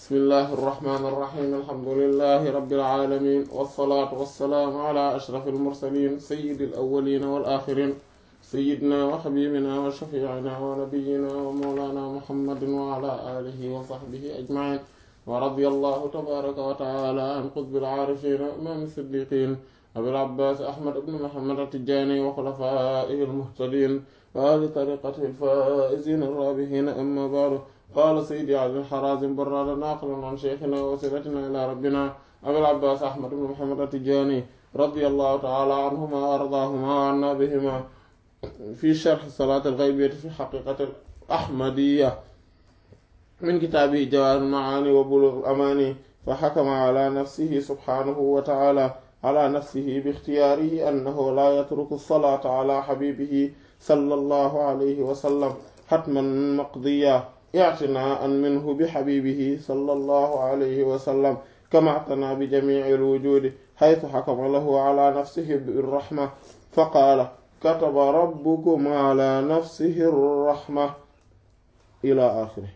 bismillahi irrahmani irrahim alhamdulilahi rabilalamin walsalaatu walsalaamu ala ashraf almursalin sayidi alawalina walaxirin sayidina wa xabibina wa shafiicina wa nabiyina wa mawlana muhammadin wa ala alihi wa saxbihi ajmain wa radi allahu tabaraka wa taala an qutbi alcaarifina imam siddiqin abil abbas ahmad ibn muhammad atijani wa xulafaihi almuhtadin wa ahli tariqatihi alfaizina arrabihina amma ba'du qaala sayyidi ali al-harazim barrada naqilan an shaykhina wa wasilatina ila rabbina abil abbas ahmad ibn muhammad atijani radiyallahu ta'ala anhuma wa ardaahuma wa anna bihima fi sharh salat al-ghaybiyya fi haqiqati al-ahmadiyya min kitaabihi jawahir al-ma'ani wa bulugh al-amani fa hakama ala nafsihi subhanahu wa ta'ala ala nafsihi bi ikhtiyarihi annahu la yatruku as-salata ala habibihi sallallahu alayhi wa sallam hatman maqdiya i'tinaan minhu bi habibihi sallallahu alayhi wa sallam kama i'tana bi jami'i al-wujudi haythu hakama lahu ala nafsihi bir-rahma faqala kataba rabbukum ala nafsihi ar-rahma ila akhirih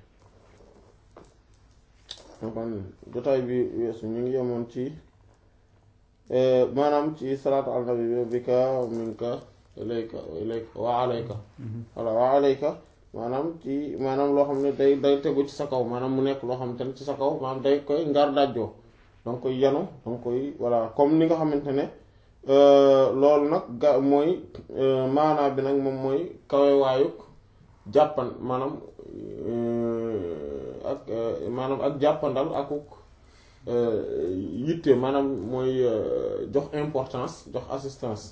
kon jotaay bi weesu ñu ngi yemoon ci maanaam ci salaatu ala nabi bi bika minka ilayka ilayka wa alayka walla wa alayka maanaam ci maanaam loo xam ne day day tegu ci sa kaw maanaam mu nekk loo xamante ne ci sa kaw maanaam day koy ngar dajjoo danga koy yanu danga koy voilà comme ni nga xamante ne loolu nag ga mooy maanaa bi nag moom mooy kawe waayuk jàppan maanaam ak maanaam ak jàppandal akuk yitte maanaam mooy jox importance jox assistance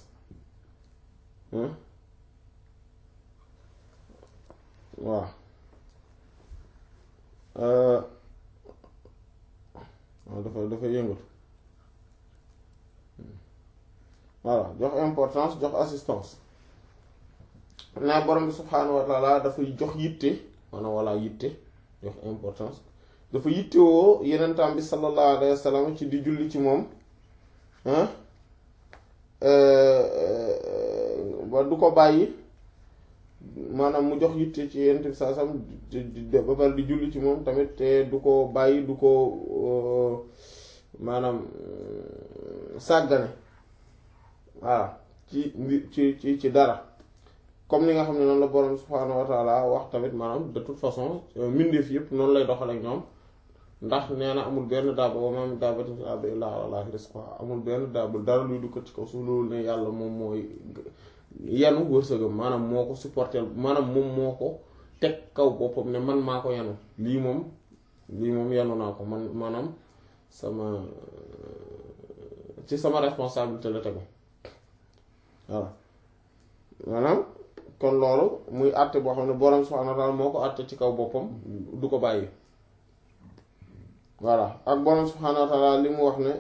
waaw waaw dafa dafa yëngatu voilà jox importance jox assistance naa borom bi subhaanahu wa taala dafay jox yitte maanaam walla yitte jox importance dafa yitte woo yenentaam bi sallallahu alayhi wa sallam ci di julli ci moom ba du ko bàyyi maanaam mu jox yitte ci yenent bi saa sam ba pare di julli ci moom tamit te du ko bàyyi du ko maanaam sàggane voilà ci ci ci ci dara comme ni nga xam ne noonu la borom subhaanahu wa taala wax tamit maanaam de toute façon mbindeef yëpp noonu lay doxal ak ñoom ndax nee na amul benn daaba wa maa min daabbatin fil ardi illaa alaa llaahi rizquhaa amul benn daaba dara luy dugg ci kaw suuf loolu ne yàlla moom mooy yanu wërsëgam maanaam moo ko supporter maanaam moom moo ko teg kaw boppam ne man maa ko yanu lii moom lii moom yanu naa ko man maanaam sama ci sama responsabilité la tegu voilà maanaam kon loolu muy àtte boo xam ne borom subhaanahu wa ta'aala moo ko àtte ci kaw boppam du ko bàyyi voilà ak borom subhaanahu wa ta'aala li mu wax ne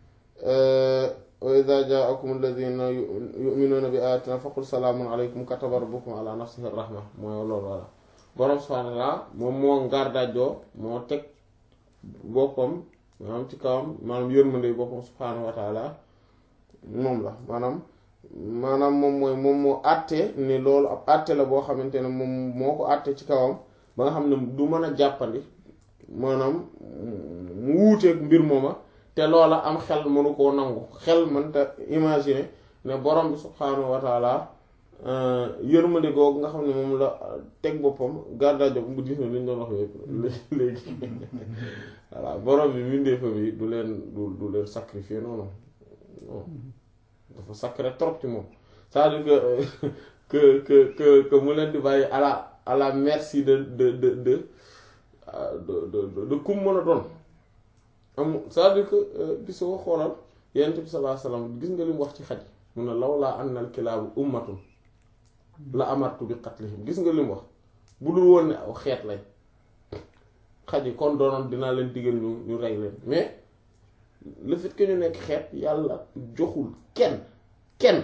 wa idha ja'akum alladhina yu'minuna bi ayatina faqul salaamun alaykum kataba rabbukum ala nafsihi rahma mooy loolu voilà borom subhaanahu wa ta'aala moom moo ngaar dajjoo moo teg boppam maanaam ci kawam maanaam yërmande boppam subhaanahu wa ta'aala moom la maanaam maanaam moom mooy moom moo àtte ne loolu ab àtte la boo xamante ne moom moo ko àtte ci kawam ba nga xam ne du mën a jàppandi maanaam mu wuuteeg mbir mooma te loola am xel mënu koo nangu xel mënta imaginer ne borom bi subhaanahu wa taala yërmande googu nga xam ne moom la teg boppam gardaajo bu gis na li ñu doon wax yëpp léegi voilà borom bi mbindeefa bi du leen du du leen sacrifier noonu non dafa sacré trop ci moom c'est-à-dire que que que que mu leen di bàyyi à la à la merci de de de de de de kum mën a doon am c'est-à-dire que gisoo xoolal yonent bi sallallahu alayhi wasallam gis nga li mu wax ci xaj mu ne lawlaa anna al-kilaabu ummatun la amartu bi qatlihim gis nga li mu wax bu dul woon ne aw xeet lañ xaj yi kon doonoon dinaa leen digal ñu ñu rey leen mais le fait que ñu nekk xeet yàlla joxul kenn kenn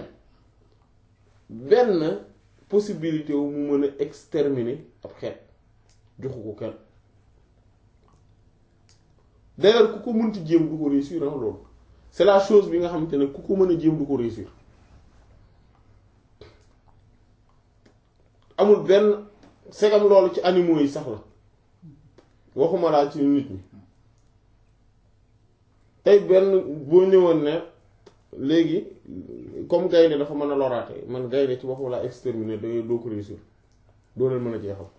benn possibilité wu mu mën a exterminer ab xeet joxu ko kenn d'ailleurs ku ko mënti jéem du ko réussir ah loolu c'est la chose bi nga xamante ne ku ko mën a jéem du ko réussir amul benn segam loolu ci animaux yi sax la waxuma laa ci nit ñi tey benn boo ñëwoon ne léegi comme gaynde dafa mën a loraate man gaynde ci waxu laa exterminer da doo ko réussir doo leen mën a jeexal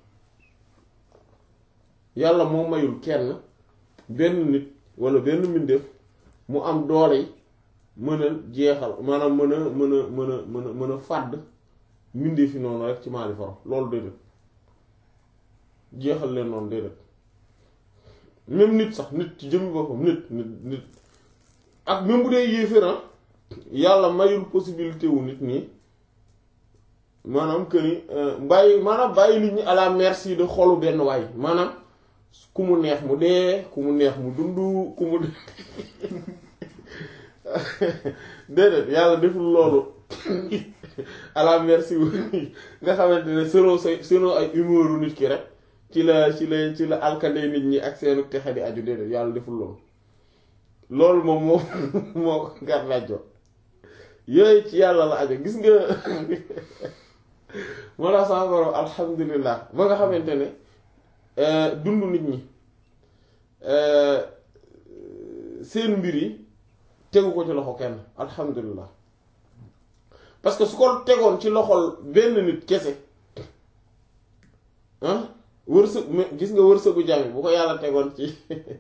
yàlla moo mayul kenn benn nit wala benn mbindeef mu am doole yi mën a jeexal maanaam mën a mën a mën a mën a mën a fàdd mbindeef yi noonu rek ci maali faro loolu déedéet jeexal leen noonu déedéet même nit sax nit ci jëmmi boppam nit nit nit ak même bu dee yéeféran yàlla mayul possibilité wu nit ñi maanaam que ni bàyyi maanaam bàyyi nit ñi à la merci de xolu benn waay maanaam ku mu neex mu dee ku mu neex mu dund ku mu déedéet yàlla deful loolu à la merci wu nga xamante ne selon say selon ay humouru nit ki rek ci la ci la ci la alkande nit ñi ak seenu texe di aju déedéet yàlla deful loolu loolu moom moo moo ko gàrnaajoo yooyu ci yàlla la aju gis nga moo tax sama borom alhamdulilah ba nga xamante ne dund nit ñi seen mbir yi tegu ko ci loxo kenn alhamdulilah parce que su ko tegoon ci loxol benn nit kese ah wërsëg gis nga wërsëgu jàmm bu ko yàlla tegoon ci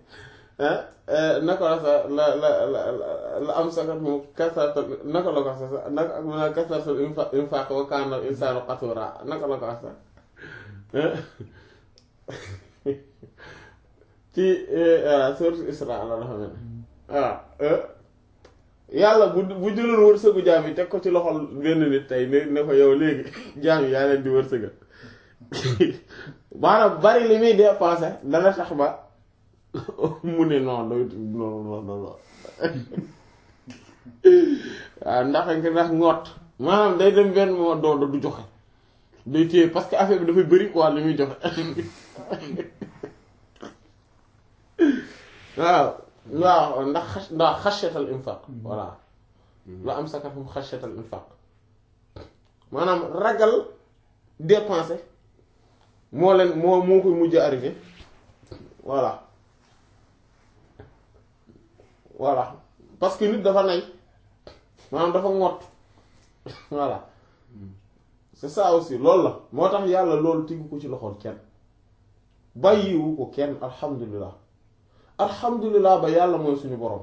naka la sa la la la la am sakat moom kasartal naka la ko sa naka mun kasartal infaq wa kaana insaanu qatura naka la ko sa ci sourate Isra la dafa mel waaw yàlla bu bu jëloon wërsëgu jaam yi teg ko ci loxol benn nit tey ne ne ko yow léegi jaam yi yaa leen di wërsëgal maanaam bari li muy dépensé dana tax ba mu ne non doy non non non waaw ndax ndax ngoot maanaam day dem benn moo doo du joxe day téye parce que affaire bi dafay bëri quoi li muy joxe waaw waaw ndax xas ndax xashatal infaq voilà la am sakatum xashatal infaq maanaam ragal dépenser moo leen moo moo koy mujj arrivé voilà voilà parce que nit dafa nay maanaam dafa ngott voilà c'est ça aussi loolu la moo tax yàlla loolu tegu ko ci loxool kenn bàyyiwu ko kenn alhamdulilah alhamdulilah ba yàlla mooy suñu borom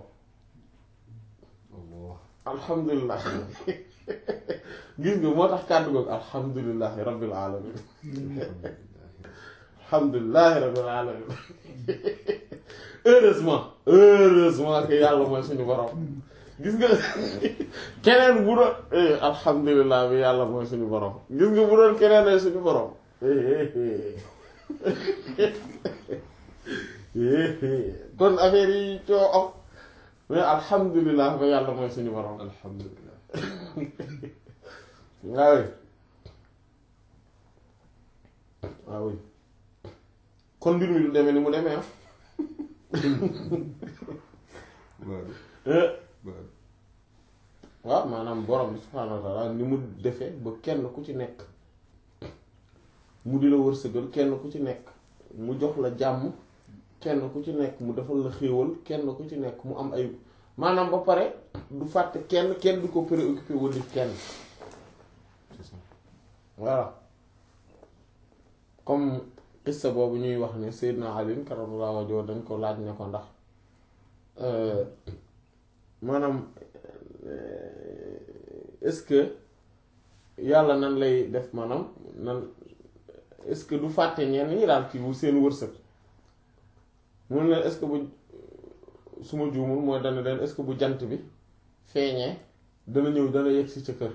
alhamdulilah gis nga moo tax kàddu googu alhamdulilahi rabbil alamin alhamdulilahi rabbil alamin heureusement heureusement que yàlla mooy suñu borom gis nga keneen bu doon alhamdulilah bi yàlla mooy suñu borom gis nga bu doon keneen ay suñu borom kon affaire yi coo am mais alhamdulilah ba yàlla mooy suñu borom alhamdulilah waaw waaw kon mbir mi du demee ni mu demee ah waaw maanaam borom bi subhaanahu wa taala ni mu defee ba kenn ku ci nekk mu di la wërsëgal kenn ku ci nekk mu jox la jàmm kenn ku ci nekk mu defal la xéewal kenn ku ci nekk mu am ay maanaam ba pare du fàtte kenn kenn du ko préoccupé wala kenn voilà comme qissa boobu ñuy wax ne Seydina Ali karamallahu wajhahu dañ ko laaj ne ko ndax maanaam est-ce que yàlla nan lay def maanaam nan est-ce que du fàtte ñenn ñi daal kii bu seen wërsëg mun ne est-ce que bu su ma juumul mooy dana leen est-ce que bu jant bi feeñee dana ñëw dana yegg si ca kër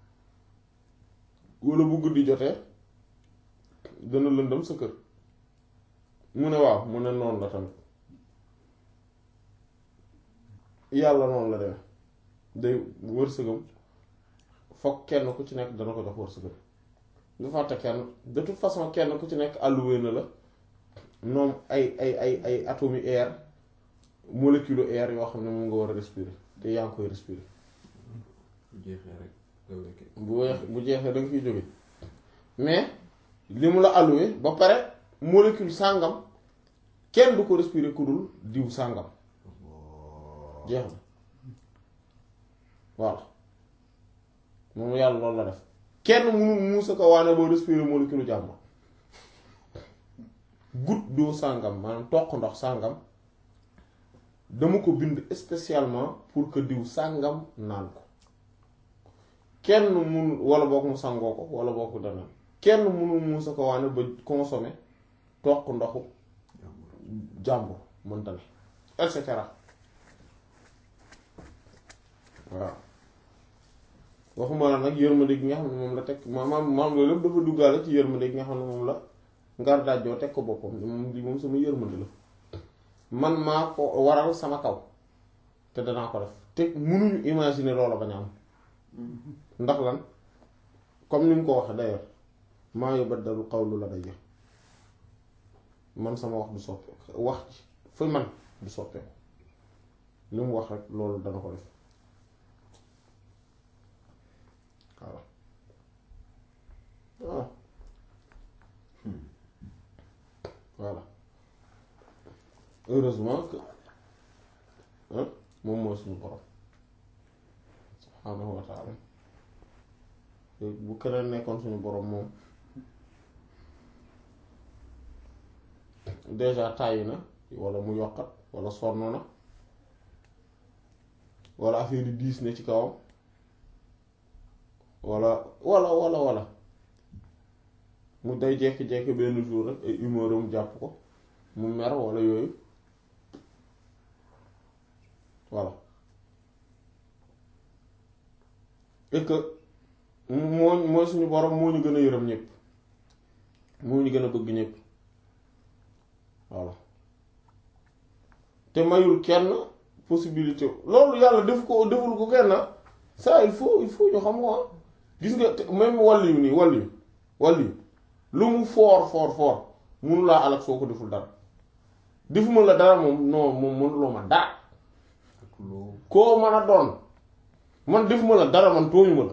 walla bu guddi jotee dana lëndëm sa kër mu ne waaw mu ne noonu la tamit yàlla noonu la demee day wërsëgam foog kenn ku ci nekk dana ko jox wërsëgam du fàtte kenn de toute façon kenn ku ci nekk alloué na la noom ay ay ay ay atomes air molécule air yoo xam ne moom nga war a respirer te yaa ngi koy respirer bu jeexee rek nga wékk bu weex bu jeexee da nga fiy jóge mais li mu la alloué ba pare molécule sàngam kenn du ko respirer ku dul diw sàngam jeex na voilà moom yàlla loolu la def kenn mënul muusa ko waane boo respirer molécule jàmm goutte d'eau sàngam maanaam toq ndox sàngam dama ko bind spécialement pour que diw sàngam naan ko kenn mun wala boog mu sangoo ko wala boog mu danaan kenn mënul muusa ko waane ba consommer toq ndoxu jàmbur mënta ne et cetera waaw waxuma la nag yërmande gi nga xam ne moom la teg maanaam maam loolu lépp dafa duggaale ci yërmande gi nga xam ne moom la ngar dajjoo teg ko boppam moom di moom sama yërmande la man maa ko waral sama kaw te danaa ko def te mënuñu imaginer loola bañ a am ndax lan comme ni mu ko waxee d'ailleurs maa yubaddalu qawlu ladayya man sama wax du soppeeku wax ci fi man du soppeeku li mu wax rek loolu dana ko def waaw waaw voilà heureusement que moom mooy suñu borom subhaanahu wa taala bu keneen nekkoon suñu borom moom déjà tàyyi na wala mu yokkat wala sonn na wala affaire yi diis na ci kawam wala wala wala wala mu day jekki-jekki benn jour rek ay humeur am jàpp ko mu mer wala yooyu voilà et que moo mooy suñu borom moo ñu gën a yërëm ñëpp moo ñu gën a bëgg ñëpp voilà te mayul kenn possibilité loolu yàlla def ko deful ko kenn ça il faut il faut ñu xam ko gis nga même wàll yu nii wàll yu wàll yu lu mu foor foor foor munu laa alak soo ko deful dara defuma la dara moom non moom mënuloo ma dara koo mën a doon man defuma la dara man tooñu ma la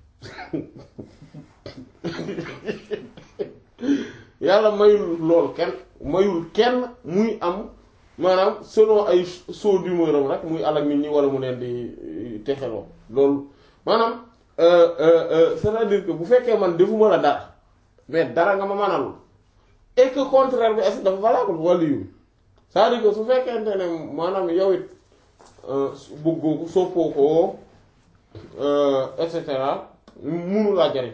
yàlla mayul loolu kenn mayul kenn muy am maanaam selon ay saut d'humeur am rek muy alak nit ñi wala mu leen di texeloo loolu maanaam c'est-à-dire que bu fekkee man defuma la dara mais dara nga ma manalul et que contraire bi est dafa valable wàllu yu c'est-à-dire que su fekkente ne maanaam yow it bëggoo ko soppoo ko et cetera munu laa jariñ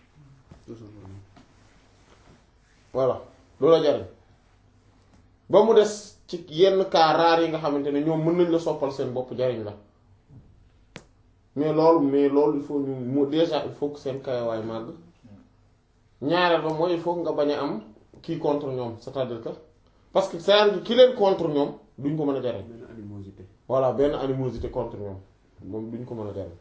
voilà loolu la jariñ ba mu des ci yenn cas rares yi nga xamante ne ñoom mën nañ la soppal seen bopp jariñ la mais loolu mais loolu il faut ñu mu déjà il faut que seen kayawaay màgg ñaareel ba mooy il faut nga bañ a am kii contre ñoom c'est-à-dire que parce que c'est-à-dire ki leen contre ñoom duñ ko mën a jariñ benn animosité. voilà benn animosité contre ñoom moom duñ ko mën a jariñ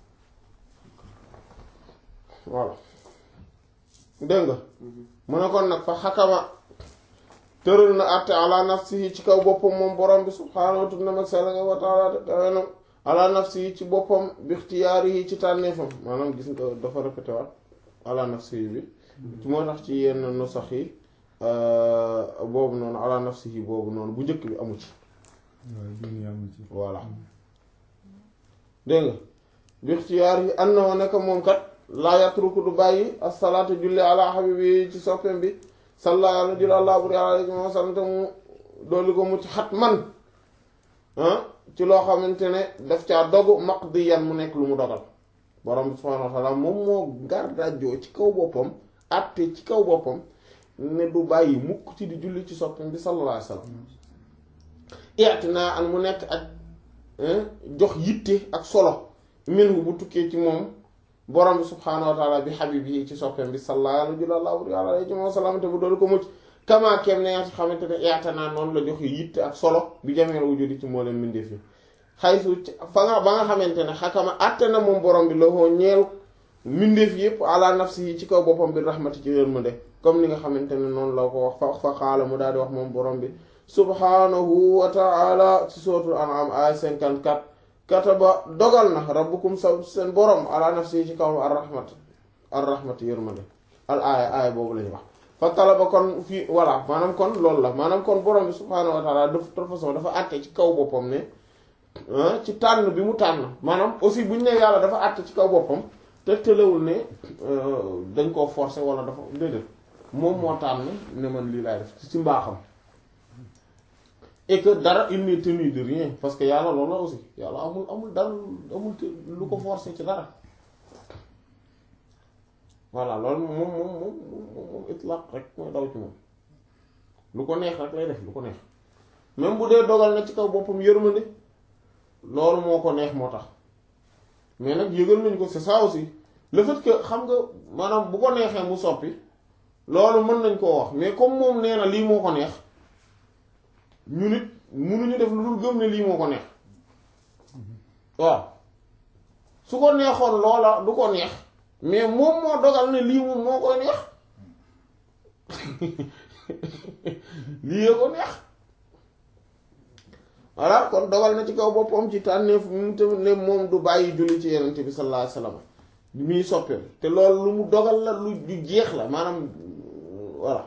voilà dégg nga mu ne kon nag fa xakama tëral na àtte ala nafsihi ci kaw boppam moom borom bi subhaanahu wa ta'ala mag sell nga wa ta'ala kawenam ala nafsihi ci boppam bi ixtiyaarihi ci tànneefam maanaam gis nga dafa répété waat ala nafsihi bi moo tax ci yenn nusax yi boobu noonu ala nafsihi boobu noonu bu njëkk bi amu ci waaw bii nii amu ci. voilà dégg nga bi ixtiyaarihi annahu nekk moom kat laa yatruku du bàyyi as-salaatu julli ala habibi ci soppeem bi salla yàlla julli àllaa bur yàlla alayhi wa sallam te mu dolli ko mu ci xat man ci loo xamante ne daf caa dogu maqdiyan mu nekk lu mu dogal borom bi subhaanahu wa ta'ala moom moo gardajoo ci kaw boppam àtte ci kaw boppam ne du bàyyi mukk ci di julli ci soppeem bi sallallahu alayhi wa sallam i'tinaa an mu nekk ak jox yitte ak solo minhu bu tukkee ci moom borom bi subhaanahu wa taala bi xabib yi ci soppeem bi sallallahu alayhi wa sallam te bu doolu ko mucc kama kem ne nga xamante ne i'tinaa noonu la joxe yitte ak solo bi jameel wujudi ci moo leen mbindeef yi xaysu fa nga ba nga xamante ne xakama àtte na moom borom bi la hoo ñeel mbindeef yépp ala nafsi yi ci kaw boppam bi rahmati ci yërmande comme ni nga xamante ne noonu la ko wax fa fa xaala mu daal di wax moom borom bi subhaanahu wa ta'ala ci sootul an'am ay 54 kataba dogal na rabbukum sa seen borom ala nafsi ci kaw ar rahmat ar rahmat yërmande al aaya aaya boobu lañu wax fa talaba kon fii voilà maanaam kon loolu la maanaam kon borom bi subhaanahu wa ta'ala de toute façon dafa àtte ci kaw boppam ne ci tànn bi mu tànn maanaam aussi bu ñu ne yàlla dafa àtt ci kaw boppam te tëlewul ne dañ koo forcer wala dafa déedéet moom moo tànn ne man lii laay def ci mbaaxam et que dara il n'est tenu de rien parce que yàlla loolu la aussi yàlla amul amul dara amul lu ko forcer ci dara voilà loolu moom moom moom moom moom itlaq rek mooy daw ci moom lu ko neex rek lay def lu ko neex même bu dee dogal na ci kaw boppam yërmande loolu moo ko neex moo tax mais nag yëgal nañ ko c'est ça aussi le fait que xam nga maanaam bu ko neexee mu soppi loolu mën nañ koo wax mais comme moom nee na lii moo ko neex ñu nit munuñu def lu dul gëm ne lii moo ko neex waaw su ko neexoon loola du ko neex mais moom moo dogal ne lii moom moo koy neex lii yee ko neex voilà kon dogal na ci kaw boppam ci tànneef mu tamit ne moom du bàyyi julli ci yenente bi sallallahu alayhi wasallam muy soppeem te loolu lu mu dogal la lu lu jeex la maanaam voilà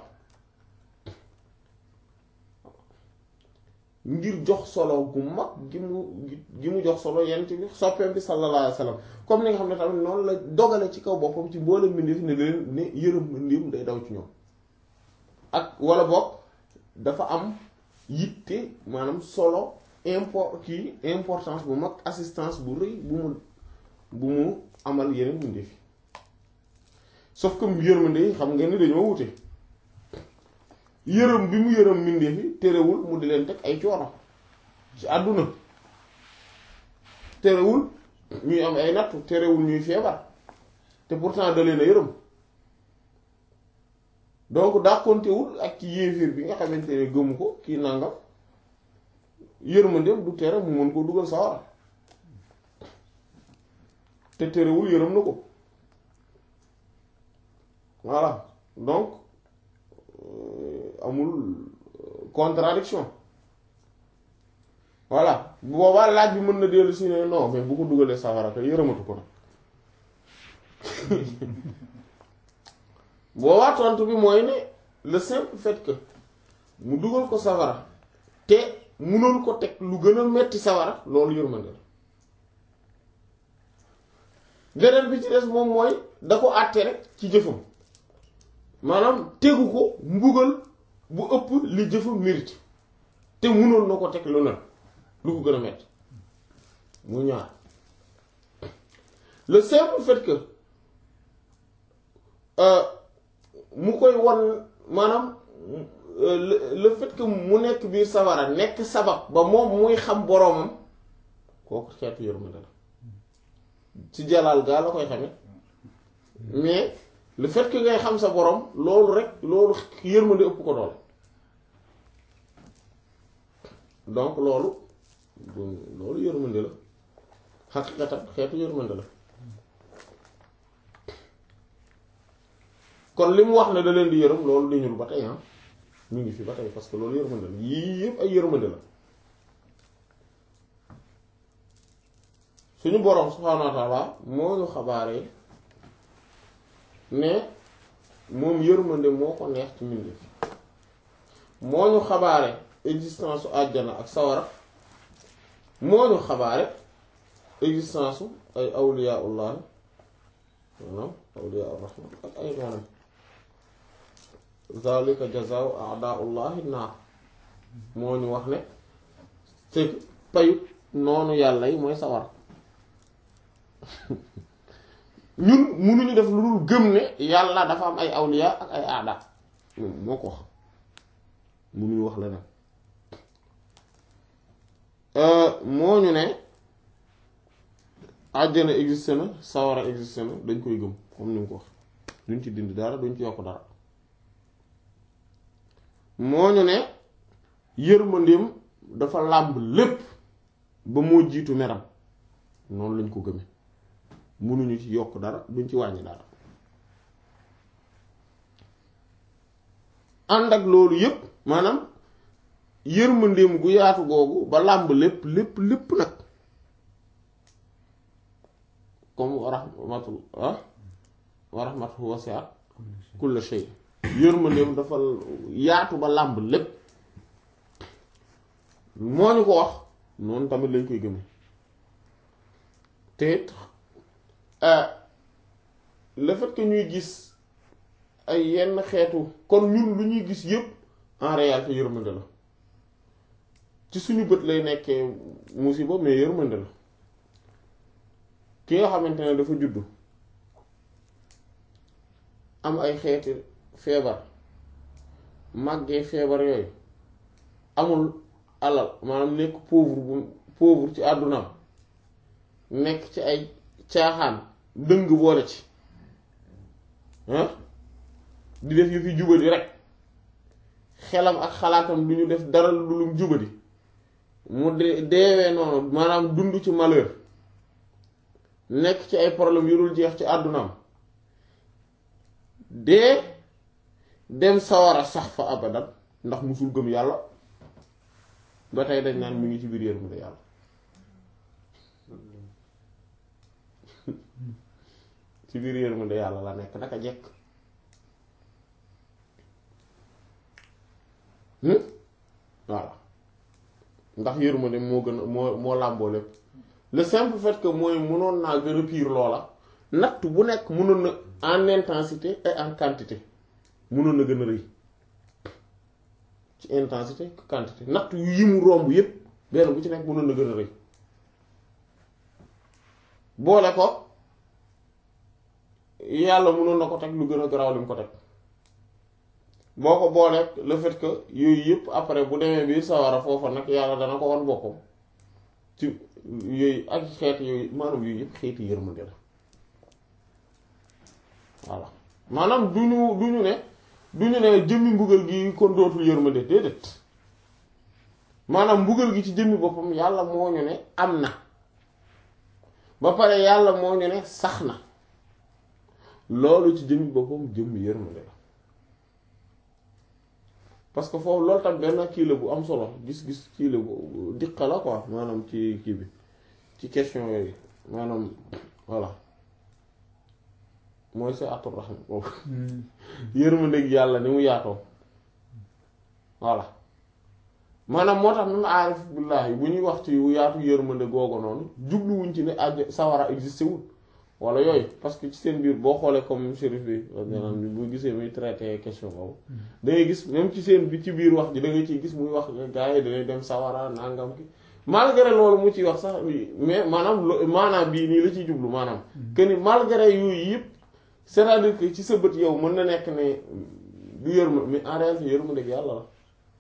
ngir jox solo gu mag gi mu gi mu jox solo yenente bi soppeem bi sallallahu alayhi wasallam comme ni nga xam ne tamit noonu la dogale ci kaw boppam ci mboolem mbindeef ne leen ne yërëm mbindeef day daw ci ñoom ak wala boog dafa am yitte maanaam solo import kii importance bu mag assistance bu rëy bu mu bu mu amal yeneen mbindeef yi sauf que yërmande yi xam ngeen ni dañoo wute yërëm bi mu yërëm mbindeef yi terewul mu di leen teg ay coono ci àdduna terewul ñuy am ay nattu terewul ñuy feebar te pourtant da leen a yërëm donc dàqontewul ak ci yéeféer bi nga xamante ne gëmu ko kii nangam yërmandeem du tere mu mën koo dugal sawara te terewul yërëm na ko voilà donc amul contradiction voilà bu boobaa laaj bi mën na dellu si ne non mais bu ko dugalee sawara te yërëmatu ko nag boobaa tontu bi mooy ne le simple fait que mu dugal ko sawara te munul ko teg lu gën a metti sawara loolu yërmande la beneen bi ci des moom mooy da ko àtte rek ci jëfam maanaam tegu ko mbugal bu ëpp li jëfam mérite te munoon na ko teg lu ne lu ko gën a metti mu ñaar le simple fait que mu koy won maanaam le fait que mu nekk biir sawara nekk sabab ba moom muy xam boroomam kooku xeetu yërmande la ci jalaal gaa la koy xame mais le fait que ngay xam sa boroom loolu rek loolu yërmande ëpp ko doole donc loolu loolu yërmande la xaqiqatan xeetu yërmande la kon li mu wax ne da leen di yërëm loolu dañul ba tey ah ñu ngi fi ba tey parce que loolu yërmande la yii yëpp ay yërmande la suñu boroom subhaanahu wa ta'ala moo ñu xabaaree ne moom yërmande moo ko neex ci mbindeef moo ñu xabaare existence su àjjana ak sawara moo ñu xabaare existence su ay awliyaullah maanaam awliya ar-rahman ak ay noonam zalika jazaa'u a'da'ullahi naar moo ñu wax ne c'est payu noonu yàlla yi mooy sawar ñun munuñu def lu dul gëm ne yàlla dafa am ay awliya ak ay aada moo ko wax munuñu wax leneen moo ñu ne àjjana existe na sawara existe na dañ koy gëm comme ni mu ko wax duñ ci dindi dara duñ ci yokk dara moo ñu ne yërmandeem dafa làmb lépp ba moo jiitu meram noonu lañ ko gëme mënuñu ci yokk dara duñ ci wàññi dara ànd ak loolu yépp maanaam yërmandeem gu yaatu googu ba làmb lépp lépp lépp nag comme wa rahmatul ah wa rahmatuhu wasi'at kulla shay yërmandeem dafa yaatu ba làmb lépp moo ñu ko wax noonu tamit lañ koy gëme te it le fait que ñuy gis ay yenn xeetu kon ñun lu ñuy gis yépp en réalité yërmande la ci suñu bët lay nekkee musiba mais yërmande la ki nga xamante ne dafa juddu am ay xeeti feebar màggee feebar yooyu amul alal maanaam nekk pauvre bu pauvre ci àddunaam nekk ci ay caaxaan dëng boole ci ah di def yu fi jubadi rek xelam ak xalaatam du ñu def dara lu lum jubadi mu de deewee noonu maanaam dund ci malheur nekk ci ay problème yu dul jeex ci àddunaam dee dem sawara sax fa abadan ndax musul gëm yàlla ba tey dañ naan mu ngi ci biir yërmande yàlla ci biir yërmande yàlla la nekk naka jekk voilà ndax yërmande moo gën a moo moo làmboo lépp le simple fait que mooy mënoon naa gën a pire loola natt bu nekk mënoon na en intensité et en quantité mënoon na gën a rëy ci intensité que quantité natt yu yi mu romb yépp benn bu ci nekk mënoon na gën a rëy boole ko yàlla mënoon na ko teg lu gën a garaaw li mu ko teg boo ko booleeg le fait que yooyu yëpp après bu demee biir sawara foofa nag yàlla dana ko wan boppam ci yooyu ak xeeti yooyu maanaam yooyu yëpp xeeti yërmande la voilà maanaam du ñu du ñu ne du ñu ne jëmmi mbugal gi kon dootul yërmande déedéet maanaam mbugal gi ci jëmmi boppam yàlla moo ñu ne am na ba pare yàlla moo ñu ne sax na loolu ci jëmmi boppam jëmmi yërmande la parce que foofu loolu tam benn kii la bu am solo gis-gis kii la bu diqa la quoi maanaam ci kii bi ci question yooyu maanaam voilà mooy sa atur rahma boobu yërmandeeg yàlla ni mu yaatoo voilà maanaam moo tax même aarif billaahi bu ñuy wax ci yaatu yërmande googu noonu jubluwuñ ci ne àjj sawara existé wul wala yooyu parce que ci seen biir boo xoolee comme shérif bi bu gisee muy traité question boobu da ngay gis même ci seen bi ci biir wax ji da nga ciy gis muy wax gars yi dañuy dem sawara nangam ki malgré loolu mu ciy wax sax mais maanaam maanaam bii nii la ciy jublu maanaam que ni malgré yooyu yëpp c'est-à-dire que ci sa bët yow mën na nekk ne du yërma mais en réalité yërma dëgg yàlla la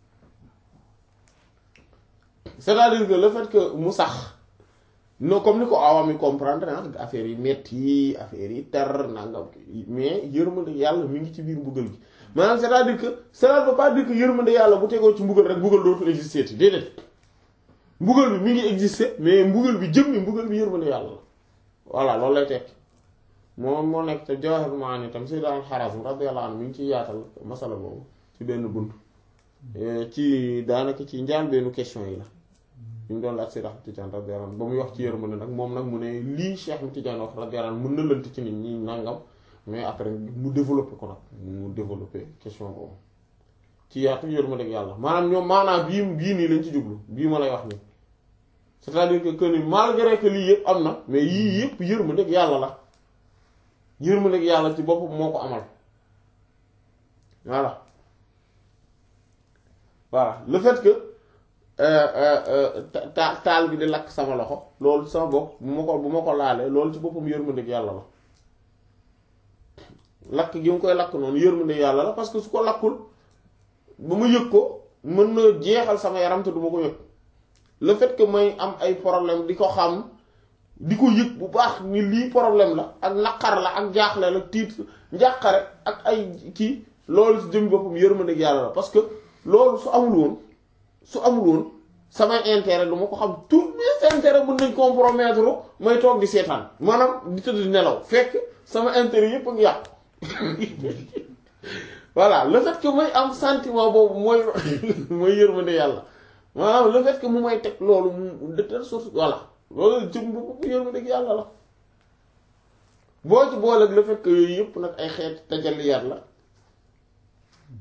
c'est-à-dire que le fait que mu sax non comme ni ko awam yi comprendre ah affaire yi metti affaire yi tar nangam mais yërmande yàlla mi ngi ci biir mbugal gi maanaam c'est-à-dire que cela ne veut pas dire que yërmande yàlla bu tegoo ci mbugal rek mbugal dootul exister ti déedéet mbugal bi mi ngi exister mais mbugal bi jëm ni mbugal bi yërmande yàlla la voilà loolu lay tekki moom moo nekk te Jawahir Maani tam Sayyid al-Harazim radiyallahu anhu mi ngi ciy yaatal masala boobu ci benn bunt ci daanaka ci njaal benn question yi la ñu mu doon laaj Seex Ahmad Tijaan radiyallahu anhu ba muy wax ci yërmande nag moom nag mu ne lii Cheikh Ahmad Tijaan wax radiyallahu anhu mën na lënt ci nit ñi nangam mais après mu développé ko nag mu développé question boobu ci yaatu yërmande ak yàlla maanaam ñoom maanaam bii bii nii lañ ci jublu bii ma lay wax nii c'est-à-dire que que ni malgré que lii yëpp am na mais yii yëpp yërmande ak yàlla la yërmande ak yàlla ci boppam moo ko amal voilà voilà le fait que ta taal bi di lakk sama loxo loolu sama bopp bu ma ko bu ma ko laalee loolu ci boppam yërmande yàlla la lakk gi mu koy lakk noonu yërmande yàlla la parce que su ko lakkul ba ma yëg ko mën na jeexal sama yaram te du ma ko yëg le fait que may am ay problème di ko xam di ko yëg bu baax ni lii problème la ak naqar la ak jaaxle la tiit njàqare ak ay kii loolu ci jëm boppam yërmande yàlla la parce que loolu su amul woon su amul woon samay intérêt du ma ko xam tous mes intérêts mën nañ compromettre may toog di seetaan maanaam di tëdd di nelaw fekk sama intérêt yépp ak yàqu voilà le fait que may am sentiment boobu mooy mooy yërmande yàlla maanaam le fait que mu may teg loolu mu de telle sorte voilà loolu jëm bopp yërmande yàlla la boo ci booleeg le fait que yooyu yépp nag ay xeet tajalliyaat la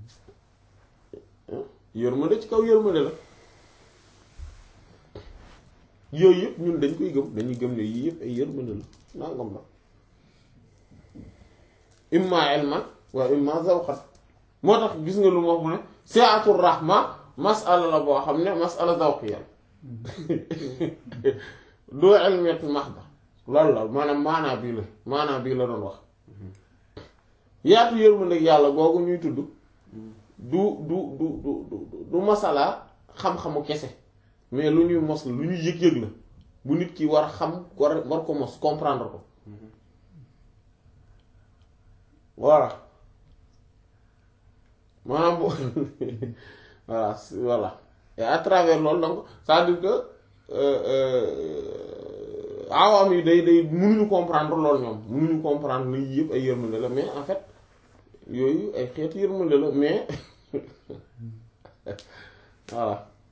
yërmande ci kaw yërmande la yooyu yëpp ñun dañ koy gëm dañuy gëm ne yii yëpp ay yërmande la nangam la imma ilman wa imma zawqan moo tax gis nga lu ma wax mu ne si'atur rahma masala la boo xam ne masala zawqiyya doo ilmiyat mahda loolu la maanaam maanaa bii la maanaa bii la doon wax yaatu yërmande yàlla googu ñuy tudd du du du du du masala xam-xamu kese mais lu ñuy mos la lu ñuy yëg-yëg la bu nit ki war a xam war war ko mos comprendre ko voilà maanaam bu voilà voilà et à travers loolu donc c'est-à-dire que awaam yi day day mënuñu comprendre loolu ñoom mënuñu comprendre ni yëpp ay yërmande la mais en fait yooyu ay xeetu yërmande la mais voilà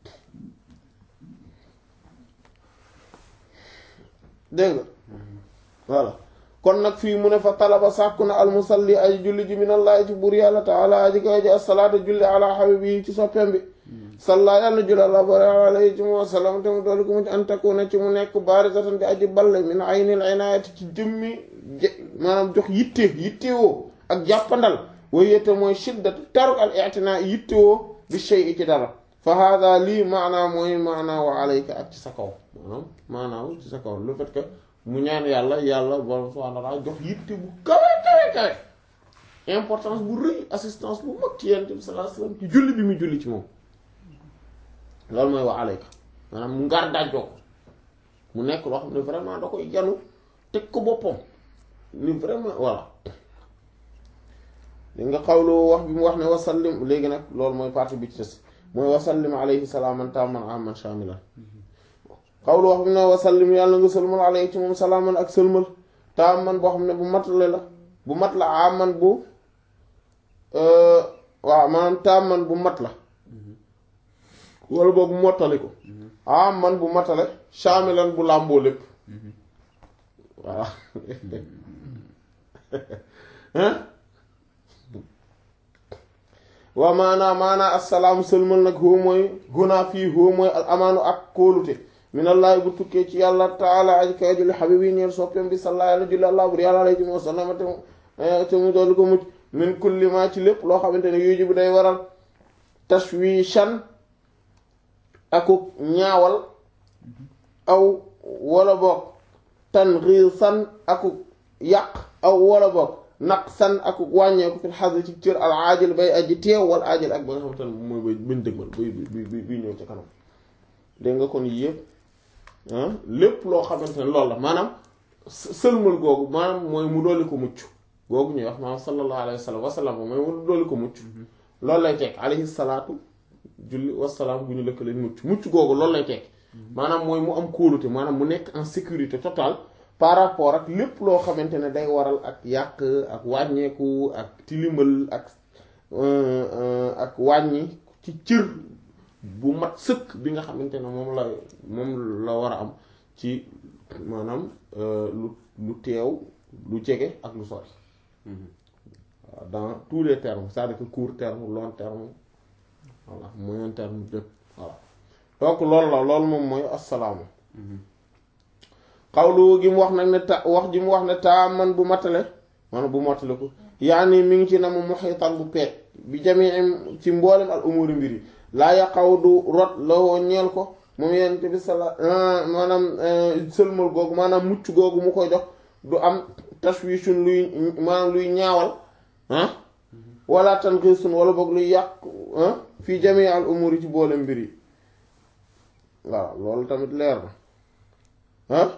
dégg nga voilà kon nag fii mu ne fa talaba sàkku na almusalli ay julli ji minallahi ci buur yàlla taala aji koy ji assalaata julli ala habibi ci soppem bi salla yàlla julli àla bari alayhi ci mu wasalam te mu doolu ko mu ci antakuna ci mu nekk barizatan di aji balle min aynil inayati ci jëmmi maanaam jox yitte yittewoo ak jàppandal way yette mooy shiddat taruk al i'tina yittewoo bi shay'i ci dara fa hada lii maanaa mooy maanaa wa alayka ak ci sa kaw maanaam maanaaw ci sa kaw le fait que mu ñaan yàlla yàlla borom subhanahu wa ta'ala jox yitte bu kawe kawe kawe importance bu rëy assistance bu mag ci yonent bi sallallahu alayhi wasallam ci julli bi mu julli ci moom loolu mooy wa alayka maanaam mu ngar dajjoo ko mu nekk loo xam ne vraiment da koy janu teg ko boppam ni vraiment voilà li nga xawloo wax bi mu wax ne wasallim léegi nag loolu mooy partie bi ci des mooy wasallim alayhi salaaman taaman aman shamilan xawlu wax bi ne wasallim yàlla nga sëlmal alayhi ci moom salaaman ak sëlmal taaman boo xam ne bu matale la bu mat la aman bu waaw maanaam taaman bu mat la wala boobu mottali ko aman bu matale shamilan bu làmboo lépp voilà waa maanaa maanaa assalaamu sëlmal nag hoo mooy gunaa fii hoo mooy al amaanu ak kóolute minallahi bu tukkee ci yàlla taala aji kay julli xabib yi ñeel soppeem bi salla yàlla julli allah bur yàlla alayhi wa sallam te mu te mu doolu ko mucc min kulli ma ci lépp loo xamante ne yuji bu day waral tashwishan akuk ñaawal aw wala boog tanxiisan akuk yàq aw wala boog naqsan ak wàññeeku fil xas ci cër al aajil bay aji teew wal aajil ak ba nga xamante ne mooy bay bañ dëgmal bay bi bi ñëw ci kanam dégg nga kon yëpp lépp loo xamante ne loolu la maanaam sëlmal googu maanaam mooy mu dolli ko mucc googu ñuy wax maanaam sallallahu alayhi wa sallam wasalaam mooy mu dolli ko mucc loolu lay teg alayhi salaatu julli wasalaam bu ñu lëkkale mucc mucc googu loolu lay teg maanaam mooy mu am kóolute maanaam mu nekk en sécurité totale par rapport ak lépp loo xamante ne day waral ak yàq ak wàññeeku ak tilimal ak ak wàññi ci cër bu mat sëkk bi nga xamante ne moom la moom la war a am ci maanaam lu lu teew lu jege ak lu sori waaw dans tous les termes c'est-à-dire que court terme long terme voilà moyen terme lépp voilà donc loolu la loolu moom mooy assalaamu xawlu gi mu wax nag ne ta wax ji mu wax ne taa man bu matale maanaam bu matale ko yaani mi ngi ci na mu muxiitan bu peet bi jamii ci mboolem al umuri mbir yi laa yaqaw du rot lawoo ñeel ko moom yonent bi sala maanaam sëlmal googu maanaam mucc googu mu koy jox du am tashwishun luy maanaam luy ñaawal ah wala tanqisun wala boog luy yàq fii jamii al umuri ci mboolem mbir yi waaw loolu tamit leer na ah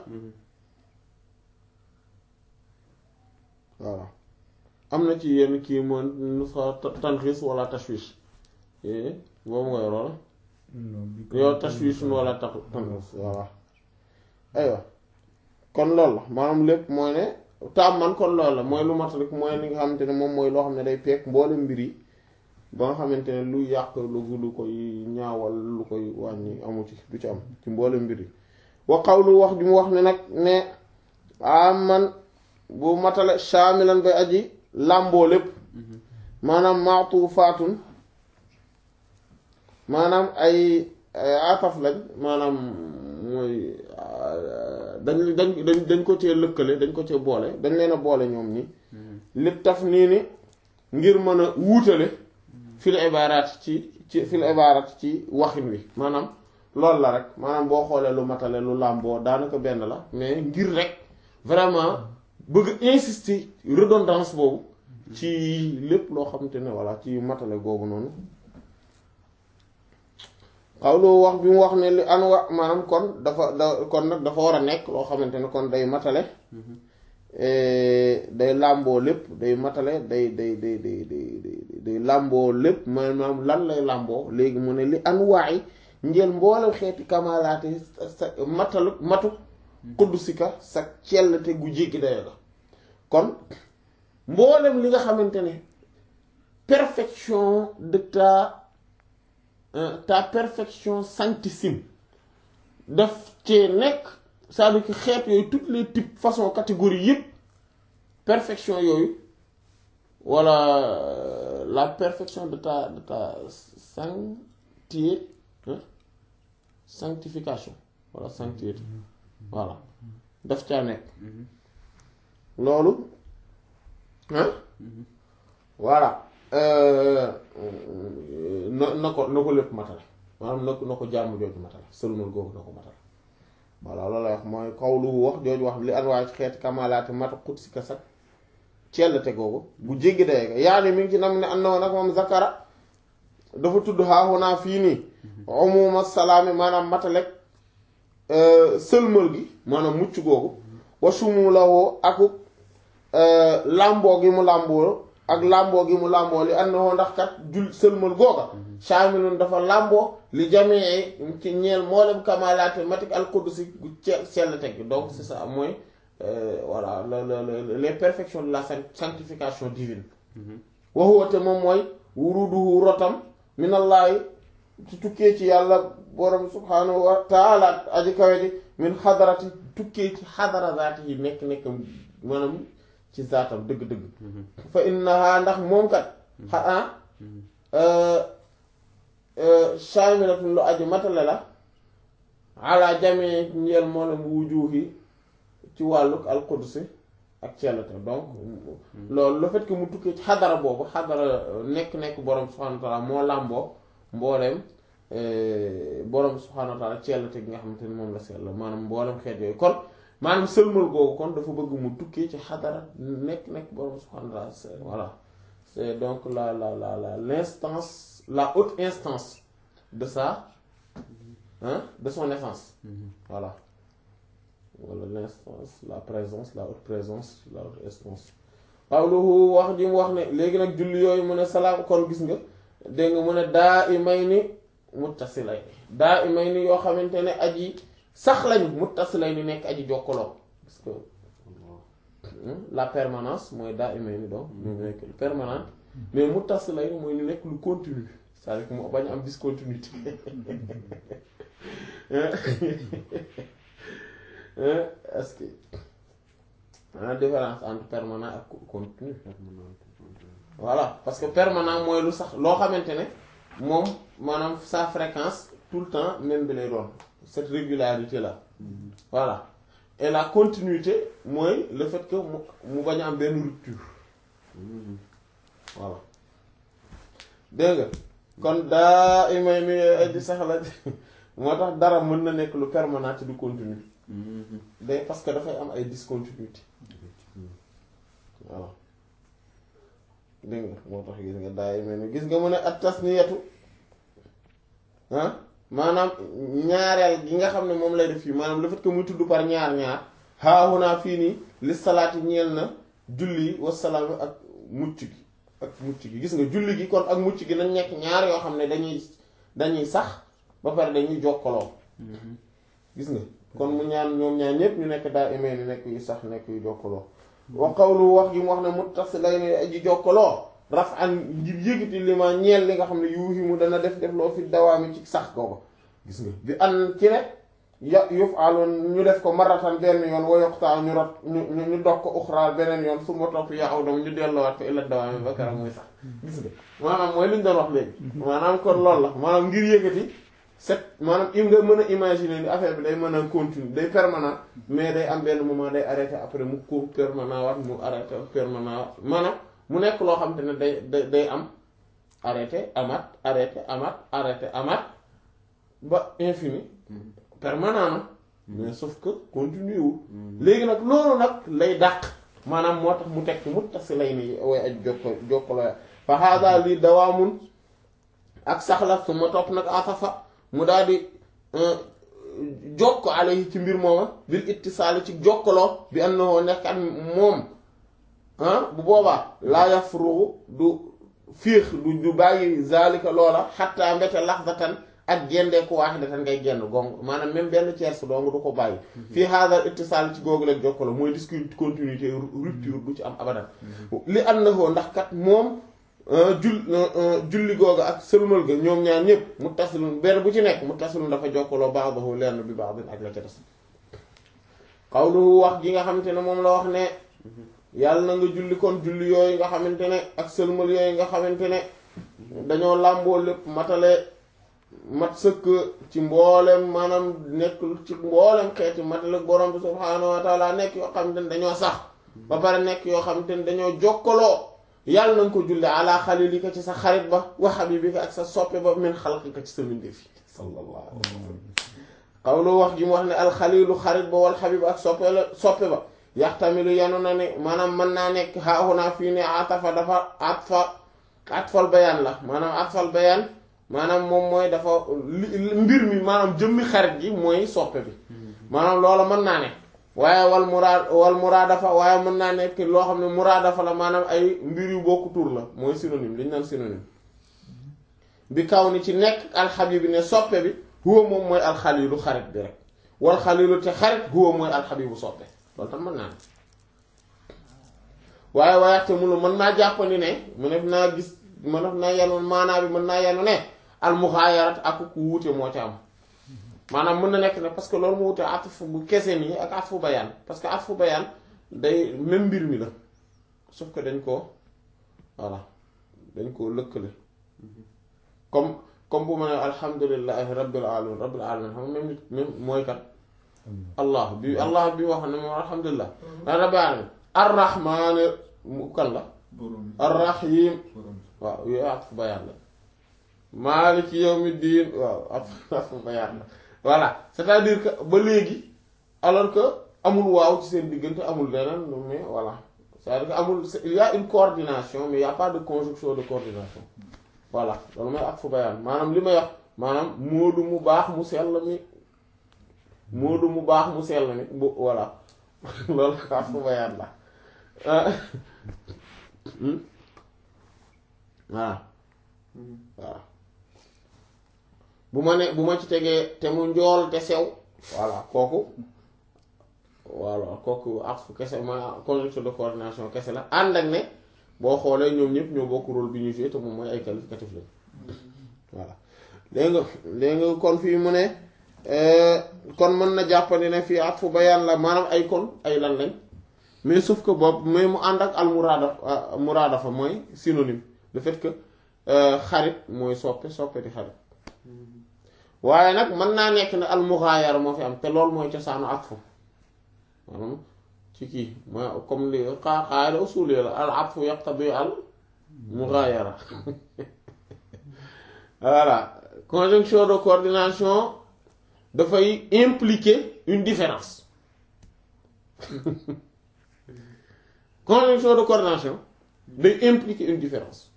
waaw am na ci yenn kii moom nu sa tanxis wala tashwish boobu nga yoroon yow tashwish wala tax tanxis waaw aywa kon loolu la maanaam lépp mooy ne taam man kon loolu la mooy lu mat rek mooy li nga xamante ne moom mooy loo xam ne day peek mboole mbir yi ba nga xamante ne lu yàq lu lu koy ñaawal lu koy wàññi amu ci du ci am ci mboole mbir yi wa qawlu wax ji mu wax ne nag ne aman bu matale shaamilan bay aji làmboo lépp maanaam maatufaatun maanaam ay ataf lañ maanaam mooy dañ dañ dañ dañ ko cee lëkkale dañ ko cee boole dañ leen a boole ñoom ñi li taf nii ni ngir mën a wuutale fil ibaaraat ci ci fil ibaaraat ci waxin wi maanaam loolu la rek maanaam boo xoolee lu matale lu làmboo daanaka benn la mais ngir rek vraiment bëgg insister redondance boobu ci lépp loo xamante ne voilà ci matale googu noonu xawlu wax bi mu wax ne li an wa maanaam kon dafa da kon nag dafa war a nekk loo xamante ne kon day matale day làmboo lépp day matale day day day day day day làmboo lépp maanaam lan lay làmboo léegi mu ne li an waay njël mboolem xeeti kamalaate sa matalu matu kuddusika sa cellte gu jéggi dayo la kon mboolem li nga xamante ne perfection de ta ta perfection sanctissime daf cee nekk c'est-à-dire que xeet yooyu toutes les types façon catégorie yëpp perfection yooyu wala la perfection de ta de ta sanctier sanctification wala sanctiété voilà daf caa nekk loolu ah voilà na na ko na ko lépp matale maanaam na ko na ko jàmm jooju matale sëlmal googu na ko matale voilà loolu lay wax mooy xawlu wax jooju wax li anwaay ci xeeti kamalaate mata xut si ka sag cellte googu bu jéggi dayega yaani mi ngi ci nam ne am na woon nag moom zakara dafa tudd xaaxunaa fii nii umuma salaami maanaam matalek sëlmal gi maanaam mucc googu wa sumulawoo aku làmboo gi mu làmboo ak làmboo gi mu làmboo li ànd na ndax kat jul sëlmal googa saamilun dafa làmboo li jamee ci ñeel mboolem kamalaate matik al qudsi gu ce sell teg donc c'est ça mooy voilà les perfections de la sanctification divine waxuwate moom mooy wuruduhu rotam minallaahi ci tukkee ci yàlla borom subhaanahu wa taala aji kawe ji min xadarati tukkee ci xadara zaati yi nekk nekk maanaam ci zaatam dëgg-dëgg fa innaha ndax moom kat xa ah shaamilatun lu aju matale la ala jamee njeel mboolem wujuhi ci wàlluk al qudsi ak cellate donc loolu le fait que mu tukkee ci xadara boobu xadara nekk-nekk borom subhaanahu wa taala moo làmboo mbooleem borom subhaanahu wa taala cellate gi nga xamante ni moom la sell maanaam mboolem xeet yooyu kon maanaam sëlmal googu kon dafa bëgg mu tukkee ci xadara nekk-nekk borom subhaanahu wa taala voilà c'est donc la la la la l'instance la haute instance de sa hein de son essence voilà wala l'instance la présence la haute présence la haute instance qawluhu wax ji mu wax ne léegi nag julli yooyu mu ne salaam kon gis nga dégg nga mu ne daa i may ni muttasilay daa i may ni yoo xamante ne aji sax lañu muttasilay ni nekk aji jokkaloo parce que la permanence mooy daa i may ni donc ñu nekk permanent mais muttasilay ni mooy ñu nekk lu continu c'est-à-dire que mu bañ am discontinuité est-ce que la différence entre permanent ak continu voilà parce que permanent mooy lu sax loo xamante ne moom maanaam sa fréquence tout le temps même bi lay doon cette régularité là voilà et la continuité mooy le fait que mu mu bañ a am benn rupture voilà dégg nga kon daa imay mi aji sax la moo tax dara mën na nekk lu permanent te du continu day parce que dafay am ay discontinuité voilà dégg nga moo tax gis nga daa imay mi gis nga mu ne at tasniyatu ah maanaam ñaareel gi nga xam ne moom lay def fii maanaam le fait que muy tudd par ñaar ñaar haahunaa fii nii li salaati ñeel na julli wasalaam ak mucc gi ak mucc gi gis nga julli gi kon ak mucc gi nañ nekk ñaar yoo xam ne dañuy dañuy sax ba pare dañuy jokkaloo gis nga kon mu ñaan ñoom ñaar ñépp ñu nekk daa imee ni nekk yu sax nekk yu jokkaloo wa qawlu wax gi mu wax ne muttasilay aji jokkaloo raf an ngir yëgiti li ma ñeel li nga xam ne yuuxi mu dana def def loo fi dawaami ci sax googu gis nga bi an ci ne ya yuf aloon ñu def ko maratan benn yoon wa yoqtaa ñu rot ñu ñu dox ko uxraal beneen yoon su ma topp yaa aw dam ñu delloowaat ko illa dawaami ba kara muy sax gis nga maanaam mooy li ñu doon wax léegi maanaam kon loolu la maanaam ngir yëgati set maanaam im nga mën a imaginer ni affaire bi day mën a continuer day permanent mais day am benn moment day arrêté après mu ko permanent waat mu arrêté permanent waat maanaam mu nekk loo xam te ne day day day am arrêté amaat arrêté amaat arrêté amaat ba infini permanent na mais sauf que continue wul léegi nag loolu nag lay dàq maanaam moo tax mu teg ci muttasila ni way aj jokko jokkaloo fa hada lii dawaamun ak saxla su ma topp nag asafa mu daal di jokko alayhi ci mbir mooma bil ittisaali ci jokkaloo bi annahu nekk at moom ah bu boobaa laa yafrugu du fiix du du bàyyi zalika loola xatta mbete laxdatan ak gendeeku waahidatan ngay genn gong maanaam même benn tierce dong du ko bàyyi fii haadal ittisaal ci googu leen jokkaloo mooy discontinuité rupture du ci am abadan li annahu ndax kat moom jul julli googu ak sëlmal ga ñoom ñaar ñëpp mu tasilun benn bu ci nekk mu tasilun dafa jokkaloo ba'dahu lenn bi ba'din ak la ca des qawluhu wax gi nga xamante ne moom la wax ne yàlla na nga julli kon julli yooyu nga xamante ne ak sëlmal yooyu nga xamante ne dañoo làmboo lépp matale mat sëkk ci mboolem maanaam nekk ci mboolem xeeti matale borom bi subhaanahu wa taala nekk yoo xamante ne dañoo sax ba pare nekk yoo xamante ne dañoo jokkaloo yàlla na nga ko julli ala xalilika ci sa xarit ba wa habibika ak sa soppe ba min xalqika ci sa mbindeef yi sallallahu alayhi wa sallam xawlu wax ji mu wax ne alxalilu xarit ba wal habib ak soppe la soppe ba yaxtamilu yanu na ne maanaam mën naa nekk haahunaa fii ne atafa dafa atfa atfal bayaan la maanaam atfal bayaan maanaam moom mooy dafa mbir mi maanaam jëmmi xarit gi mooy soppe bi maanaam loola mën naa ne waaye wal muraad wal muraadafa waaye mën naa nekk loo xam ne muraadafa la maanaam ay mbir yu bokku tur la mooy synonyme li ñu naan synonyme bi kaw ni ci nekk alxabib bi ne soppe bi huwa moom mooy alxalilu xarit bi rek wal xalilu te xarit huwa mooy alxabibu soppe loolu tam mën naa ne waaye waayaxte munu mën naa jàppandi ne mu def naa gis ma def naa yenu maanaa bi mën naa yenu ne almuxaayarat ak ku wuute moo ci am maanaam mën na nekk ne parce que loolu mu wute atfu bu kese nii ak atfu bayaan parce que atfu bayaan day même mbir mi la sauf que dañ ko voilà dañ ko lëkkale comme comme bu ma ne alhamdulillahi rabbil alamin rabbil alamin xam nga même nit même mooy kat allah bi allah bi wax ne moom alhamdulillah rabbil alamin arrahman mu kan la arrahim waaw yooyu atfu bayaan la maaliki yawmi diin waaw atfu bayaan la voilà c'est-à-dire que ba léegi alors que amul waaw ci seen diggante amul leneen mais voilà c'est-à-dire que amul il y a une coordination mais il y a pas de conjonction de coordination voilà loolu mooy atfu bayaan maanaam li may wax maanaam moodu mu baax mu sell mi moodu mu baax mu sell mi bu voilà loolu atfu bayaan la voilà voilà bu ma ne bu ma ci tegee te mu njool te sew voilà kooku voilà kooku ak fu kese ma conjonction de coordination kese la ànd ak ne boo xoolee ñoom ñëpp ñoo bokk rôle bi ñu joué te moom mooy ay qualificatif lañ voilà dégg nga dégg nga kon fii mu ne kon mën na jàppandi ne fii at fu bayaan la maanaam ay kon ay lan lañ mais sauf que boobu mais mu ànd ak al muraada muraada fa mooy synonyme le fait que xarit mooy soppe soppe di xarit waaye nag mën naa nekk ne al mughayara moo fi am te loolu mooy cosaanu atfu maanaam ci kii mooy comme li qaida usuli la al atfu yaqtadi al mughayara voilà conjonction de coordination dafay impliquer une différence conjonction de coordination day impliquer une différence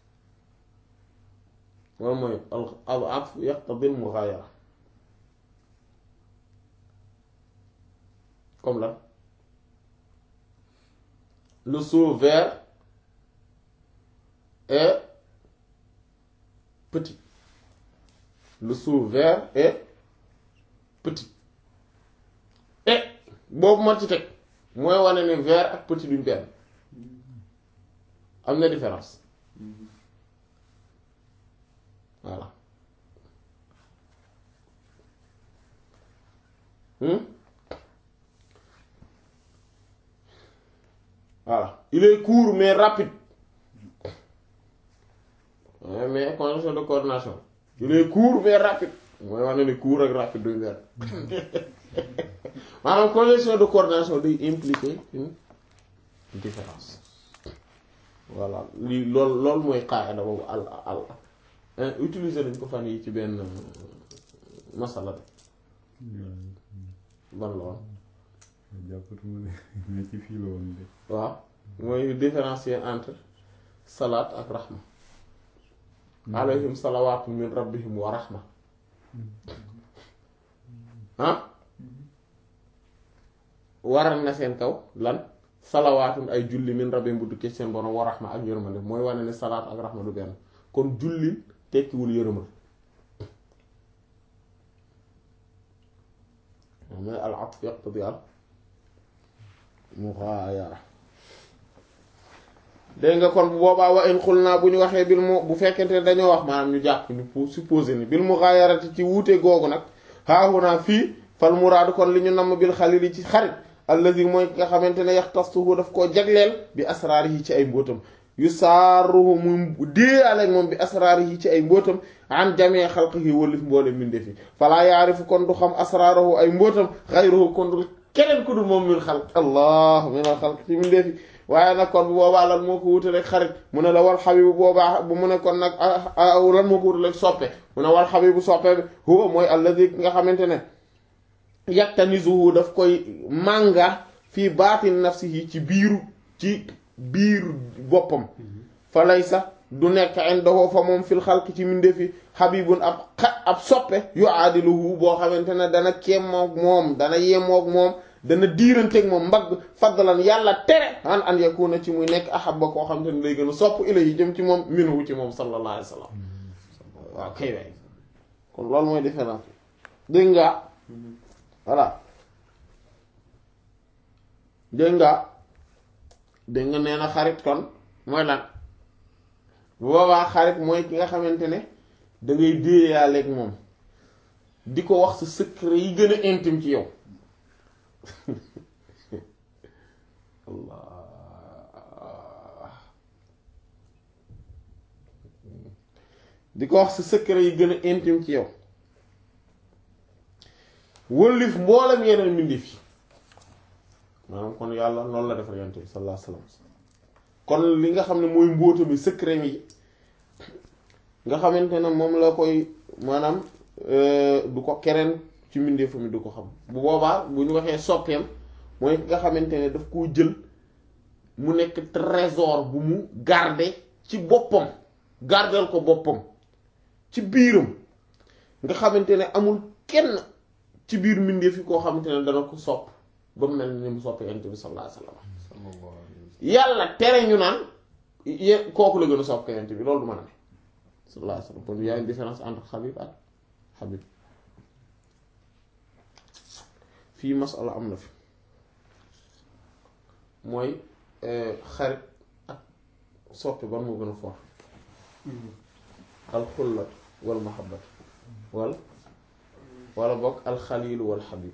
loolu mooy al al atfu yaqtadi al mughayara comme là le seau vert est petit le seau vert est petit et boobu ma ci teg mooy wane ne vert ak petit duñ benn am na différence voilà hmm voilà il est court mais rapide Ouais, mais conjonction de coordination il est court mais rapide mooy wax na ne court ak rapide duñ benn maanaam congestion de coordination day impliquer une différence voilà lii lool loolu mooy qaida boobu al al utiliser nañ ko fan yi ci benn masala bi ban la woon jàppatuma ne mais ci fii la woon de waaw mooy différencier entre salaat ak rahma alayhim salawaatu min rabbihim wa rahma ah waral na seen kaw lan salawaatun ay julli min rabbihim bu dukkee seen borom wa rahma ak yërmande mooy wane ne salaat ak rahma du benn kon jullil tekkiwul yërëmal mooy al atf yaqtadi al mughayara dégg nga kon bu boobaa wa in xul naa bu ñu waxee bil mu bu fekkente ne dañoo wax maanaam ñu jàpp ñu pour supposer ni bil mughayarati ci wuute googu nag haahunaa fii fal muraadu kon li ñu namm bil xalili ci xarit allazi mooy nga xamante ne yaxtassuhu daf koo jagleel bi asraarihi ci ay mbóotam yu saaruhu muy déeyaleeg moom bi asraarihi ci ay mbóotam an jamee xalqihi wëlif mboole mbindeef yi falaa yaarifu kon du xam asraarahu ay mbóotam xayruhu kon du keneen ku dul moom min xalq allah min al xalq ci mbindeef yi waaye nag kon bu boobaa lan moo ko wute rek xarit mu ne la wal xabibu boobaa bu mu ne kon nag lan moo ko wute rek soppe mu ne wal xabibu soppe bi huwa mooy allazi ki nga xamante ne yaktanizuhu daf koy mànga fii baatin nafsihi ci biiru ci biiru boppam fa laysa du nekk indahu fa moom fil xalq ci mindeefi xabibun ab xa ab soppe yu aadiluhu boo xamante ne dana kéemoog moom dana yemoog moom dana diiranteeg moom mbagg fadlan yàlla tere an an yakuna ci muy nekk ahabba koo xamante ne day gën a sopp ilayhi jëm ci moom minhu ci moom sallallahu alayhi wa sallam waaw kay waay kon loolu mooy différence dégg nga voilà dégg nga dégg nga nee na xarit kon mooy lan bu boobaa xarit mooy ki nga xamante ne da ngay déeyaaleeg moom di ko wax sa secret yi gën a intime ci yow Allah di ko wax sa secret yi gën a intime ci yow wëllif mboolem yeneen mbindeef yi maanaam kon yàlla noonu la defar yonent bi sallallahu alayhi wasallam kon li nga xam ne mooy mbóota mi secret mi nga xamante ne moom la koy maanaam du ko keneen ci mbindeefu mi du ko xam bu boobaa bu ñu waxee soppeem mooy nga xamante ne daf koo jël mu nekk trésor bu mu garder ci boppam gardel ko boppam ci biiram nga xamante ne amul kenn ci biir mbindeef yi koo xamante ne dana ko sopp ba mu mel ni mu sopp yonent bi sallallahu alayhi wasallam yàlla tere ñu naan ye kooku la gën a sopp yonent bi loolu du mën a ne sallallahu alayhi wasallam kon y a une différence entre Habib ak Habib fii masala am na fi mooy xarit ak soppi ban moo gën a fort alxulla wal mahabbat wal wala bokk alxalilu wal xabib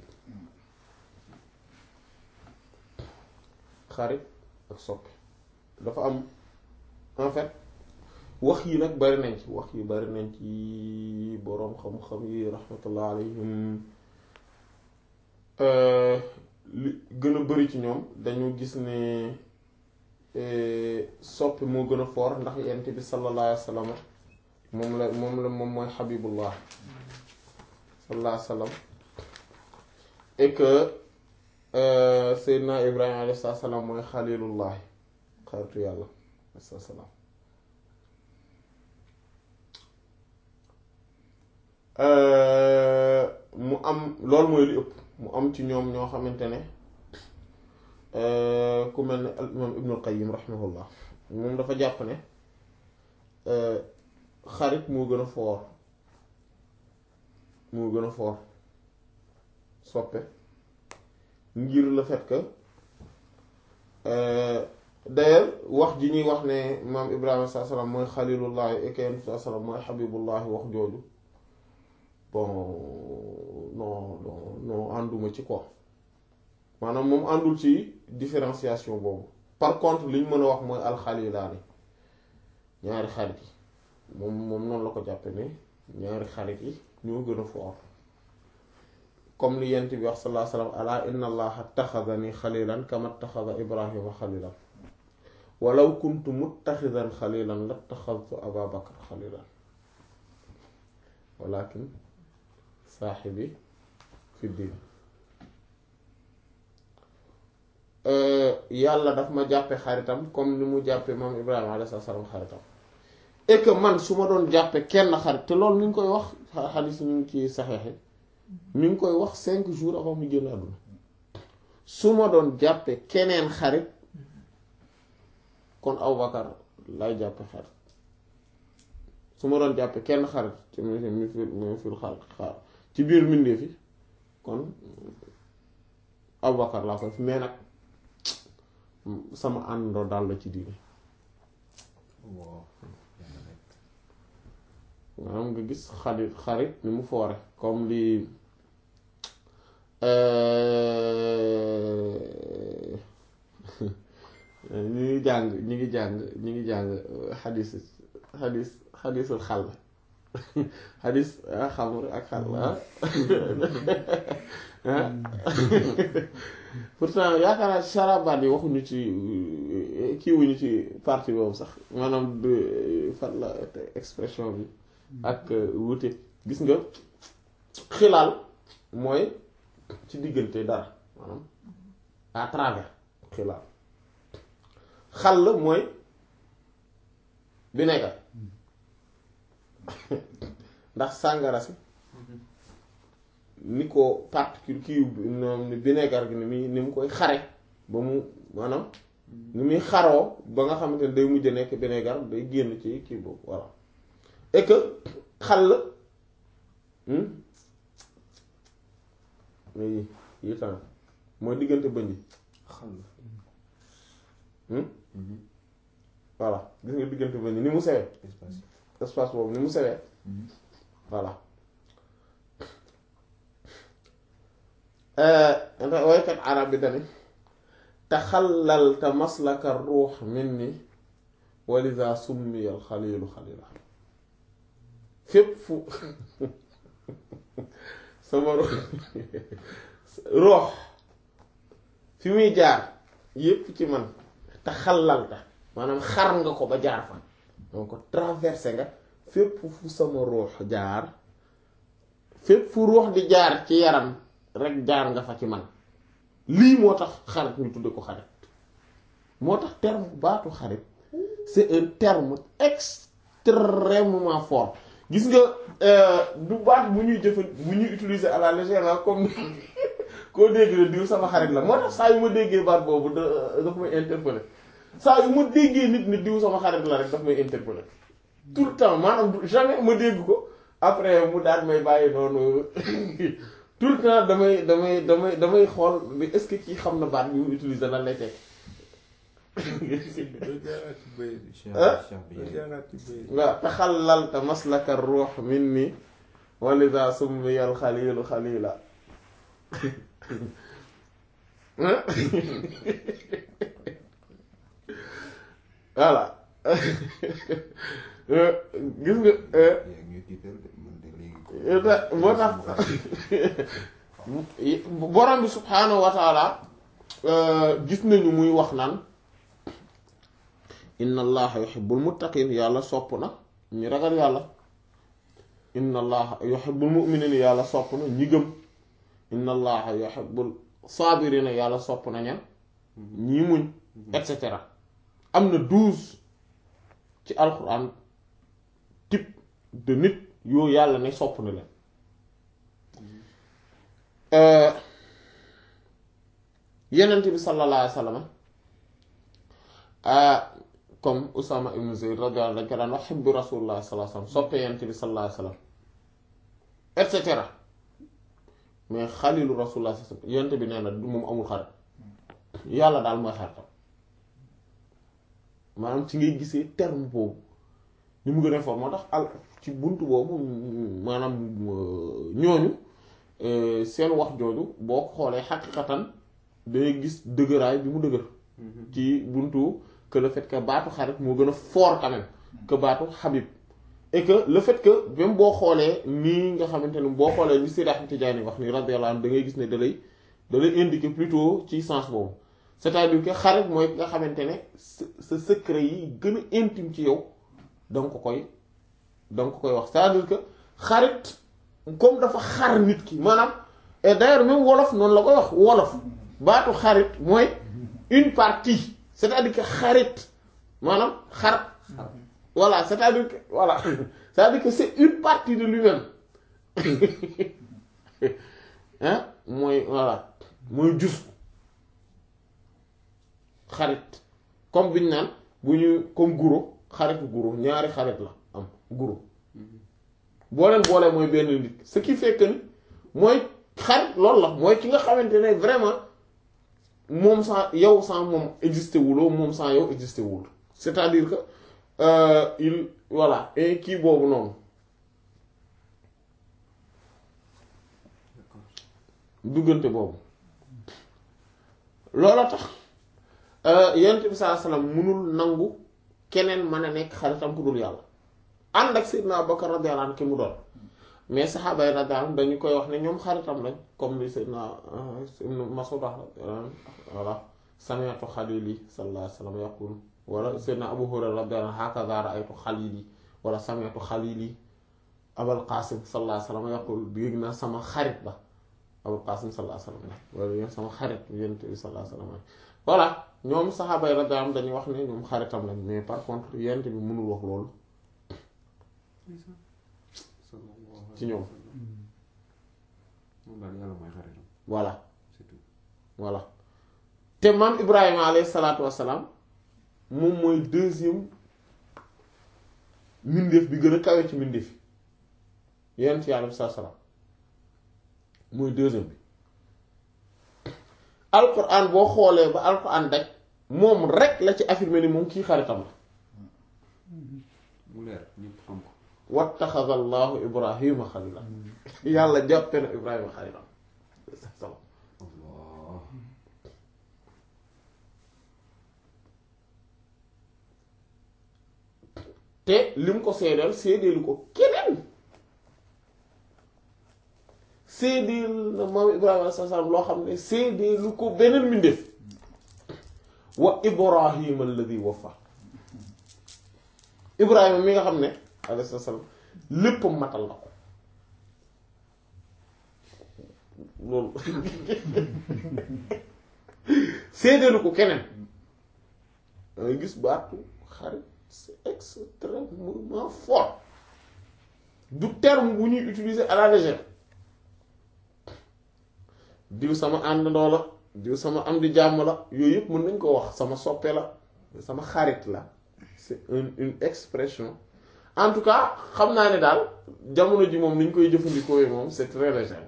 xarit ak soppi dafa am en fait wax yi nag bari nañ ci wax yi bari nañ ci boroom xam-xam yi rahmatullah alayhim li gën a bari ci ñoom dañu gis ne soppi moo gën a fort ndax yent bi sallallahu alayhi wa sallam moom la moom la moom mooy xabibullah sallallahu alayhi wa sallam et que Seydina Ibrahima alayhi salaam mooy xalilullahi xaritu yàlla alayhi salaam mu am loolu mooy li ëpp mu am ci ñoom ñoo xamante ne ku mel ne al imam ibnul qayyim rahimahullah moom dafa jàpp ne xarit moo gën a foor moo gën a foor soppe ngir le fait que d'ailleurs wax ji ñuy wax ne maam ibrahima saa salaam mooy xalilullahi ekeen saa salaam mooy xabibullahi wax jooju bon non non non ànduma ci quoi maanaam moom àndul ci différenciation boobu par contre li ñu mën a wax mooy alxalilaani ñaari xarit yi moom moom noonu la ko jàppe ne ñaari xarit yi ñoo gën a foor comme li yent bi wax sallallahu alayhi wa sallam ala inna allaha taxadani xalilan kama taxada ibrahima xalilan walaw kuntu muttaxidan xalilan la taxadtu aba bakar xalilan walakin saaxibi fi diin yàlla daf ma jàppe xaritam comme ni mu jàppe maam ibrahima alayhi salaam xaritam et que man su ma doon jàppe kenn xarit te loolu mi ngi koy wax xadis ñu ngi ci saxeexi mi ngi koy wax cinq jours avant mu génn àdduna su ma doon jàppe keneen xarit kon Abubakar lay jàppe xarit su ma doon jàppe kenn xarit ci mi mi fi mi fil xar xaar ci biir mbindeef yi kon Abubakar laa koy fi mais nag sama àndoo daal la ci diine waaw maanaam nga gis xarit xarit ni mu foore comme li ñu ngi jàng ñu ngi jàng ñu ngi jàng xadis xadis xadisul xal xadis xamr ak xal pourtant yaakaar naa sarabaat yi waxuñu ci kiiwuñu ci partie boobu sax maanaam de fan la expression bi ak wuute gis nga xilaal mooy ci diggante dara maanaam à travers xilaal xal la mooy vinaigre ndax sàngara si ni ko particule kii ni vinaigre gi ni muy ni mu koy xare ba mu maanaam ni muy xaroo ba nga xamante ne day mujj nekk vinaigre day génn ci kii boobu voilà et que xal yi yi tamit mooy diggante bëñ yi xal voilà gis nga diggante bëñ yi ni mu sewee espace espace boobu ni mu sewee voilà ndax waykat arab bi dani taxallalta maslaka ruux minni walida summiyal xalilu xalila fépp fu sama roox fi muy jaar yépp ci man te xalalta maanaam xar nga ko ba jaar fa donc traversé nga fépp fu sama roox jaar fépp fu roox di jaar ci yaram rek jaar nga fa ci man lii moo tax xarit ñu tudde ko xarit moo tax terme baatu xarit c'est un terme extrêmement fort gis nga du baat bu ñuy jëfa bu ñuy utiliser à la légère comme koo dégg ne diw sama xarit la moo tax saa yu ma déggee baat boobu da daf may interpeller saa yu ma déggee nit ni diw sama xarit la rek daf may interpeller tout le temps maanaam jamais ma dégg ko après mu daal may bàyyi noonu tout le temps damay damay damay damay xool mais est-ce que kii xam na baat bi mu utiliser lan lay teg waaw taxallalta maslaka ruux minni walida summiyal xalilu xalila voilà gis nga moo tax borom bi subhaanahu wa taala gis nañu muy wax naan inna allaha yuhibbul muttaqin yàlla sopp na ñi ragal yàlla inna allaha yuhibbul mu'minin yàlla sopp na ñi gëm inna allaha yuhibbul saabirina yàlla sopp na ñan ñii muñ et cetera am na douze ci alquran type de nit yoo yàlla ne sopp na leen yenent bi sallallahu alayhi wa sallam comme Usama ibn Zayd radiyallahu anhu dañ ko daan wax xibbu rasulullah sallallahu alayhi wa sallam soppee yenent bi sallallahu alayhi wa sallam et cetera mais xalilu rasulullah sallallahu alayhi wa sallam yenent bi nee na du moom amul xarit yàlla daal mooy xaritam maanaam ci ngay gisee terme boobu ni mu gën a fort moo tax al ci bunt boobu maanaam ñooñu seen wax jooju boo ko xoolee xaqiqatan day gis dëgëraay bi mu dëgër ci buntu que le fait que baatu xarit moo gën a fort quand même que baatu xabib et que le fait que même boo xoolee nii nga xamante ne boo xoolee ni Seydi Ahmed Tidiane wax ni radiyallahu anhu da ngay gis ne da lay da lay indiquer plutôt ci sens boobu c'est-à-dire que xarit mooy nga xamante ne sa sa secret yi gën a intime ci yow da nga ko koy da nga ko koy wax c'est-à-dire que xarit comme dafa xar nit ki maanaam et d'ailleurs même wolof noonu la koy wax wolof baatu xarit mooy une partie c'est-à-dire que xarit maanaam xar voilà c'est-à-dire que voilà c'est-à-dire que c'est une partie de lui-même hein mooy voilà mooy jus xarit comme bi ñu naan bu ñu comme guro xaritu guro ñaari xarit la am guro boo leen boolee mooy benn nit ce qui fait que ni mooy xarit loolu la mooy ki nga xamante ne vraiment moom sans yow sans moom existé wuloo moom sans yow existé wul c'est-à-dire que euh, il voilà et kii boobu noonu duggante boobu loola tax yonent bi sallallahu alayhi wasallam munul nangu keneen mën a nekk xaritam ku dul yàlla ànd ak Seydina Abubakar radiyallahu anhu ki mu doon mais saxaaba yi radiyallahu anhum dañu koy wax ne ñoom xaritam lañ comme li Seydina Ibn Mas'ud voilà sami'tu xalili sallallahu alayhi wasallam yaqul wala Seydina Abu Hurayra radiyallahu anhu hakaza ra'aytu xalili wala sami'tu xalili Abul Qasim sallallahu alayhi wasallam yaqul dégg naa sama xarit ba Abul Qasim sallallahu alayhi wasallam wala ñoom sama xarit yonent bi sallallahu alayhi wasallam voilà ñoom saxaaba yi radiyallahu anhum dañuy wax ne ñoom xaritam lañ mais par contre yonent bi mënul wax loolu ci ñoom moom daal yàlla mooy xaritam voilà c'est tout voilà te maam Ibrahima alayhi salaatu wassalaam moom mooy deuxième mbindeef bi gën a kawe ci mbindeef yi yonent yàlla bi saa salaam mooy deuxième bi alquran boo xoolee ba alquran daj moom rek la ci affirmé ni moom kii xaritam la mu leer ñëpp xam ko wattaxada allahu ibrahima xalila yàlla jàppe na ibrahima xalilam Allah te li mu ko seedeel seedeelu ko keneen seedeel na maam ibrahima alayhi salaam loo xam ne seedeelu ko beneen mbindeef wa ibrahima alladi wafa ibrahima mi nga xam ne alayhi salaam lépp matal na ko loolu seedeelu ko keneen dangay gis baatu xarit c'est extrêmement fort du terme bu ñuy utiliser à la légère diw sama àndandoo la diw sama am di jàmm la yooyu yëpp mën nañ ko wax sama soppe la sama xarit la c'est une une expression en tout cas xam naa ne daal jamono ji moom ni ñu koy jëfandikoo yi moom c'est très léger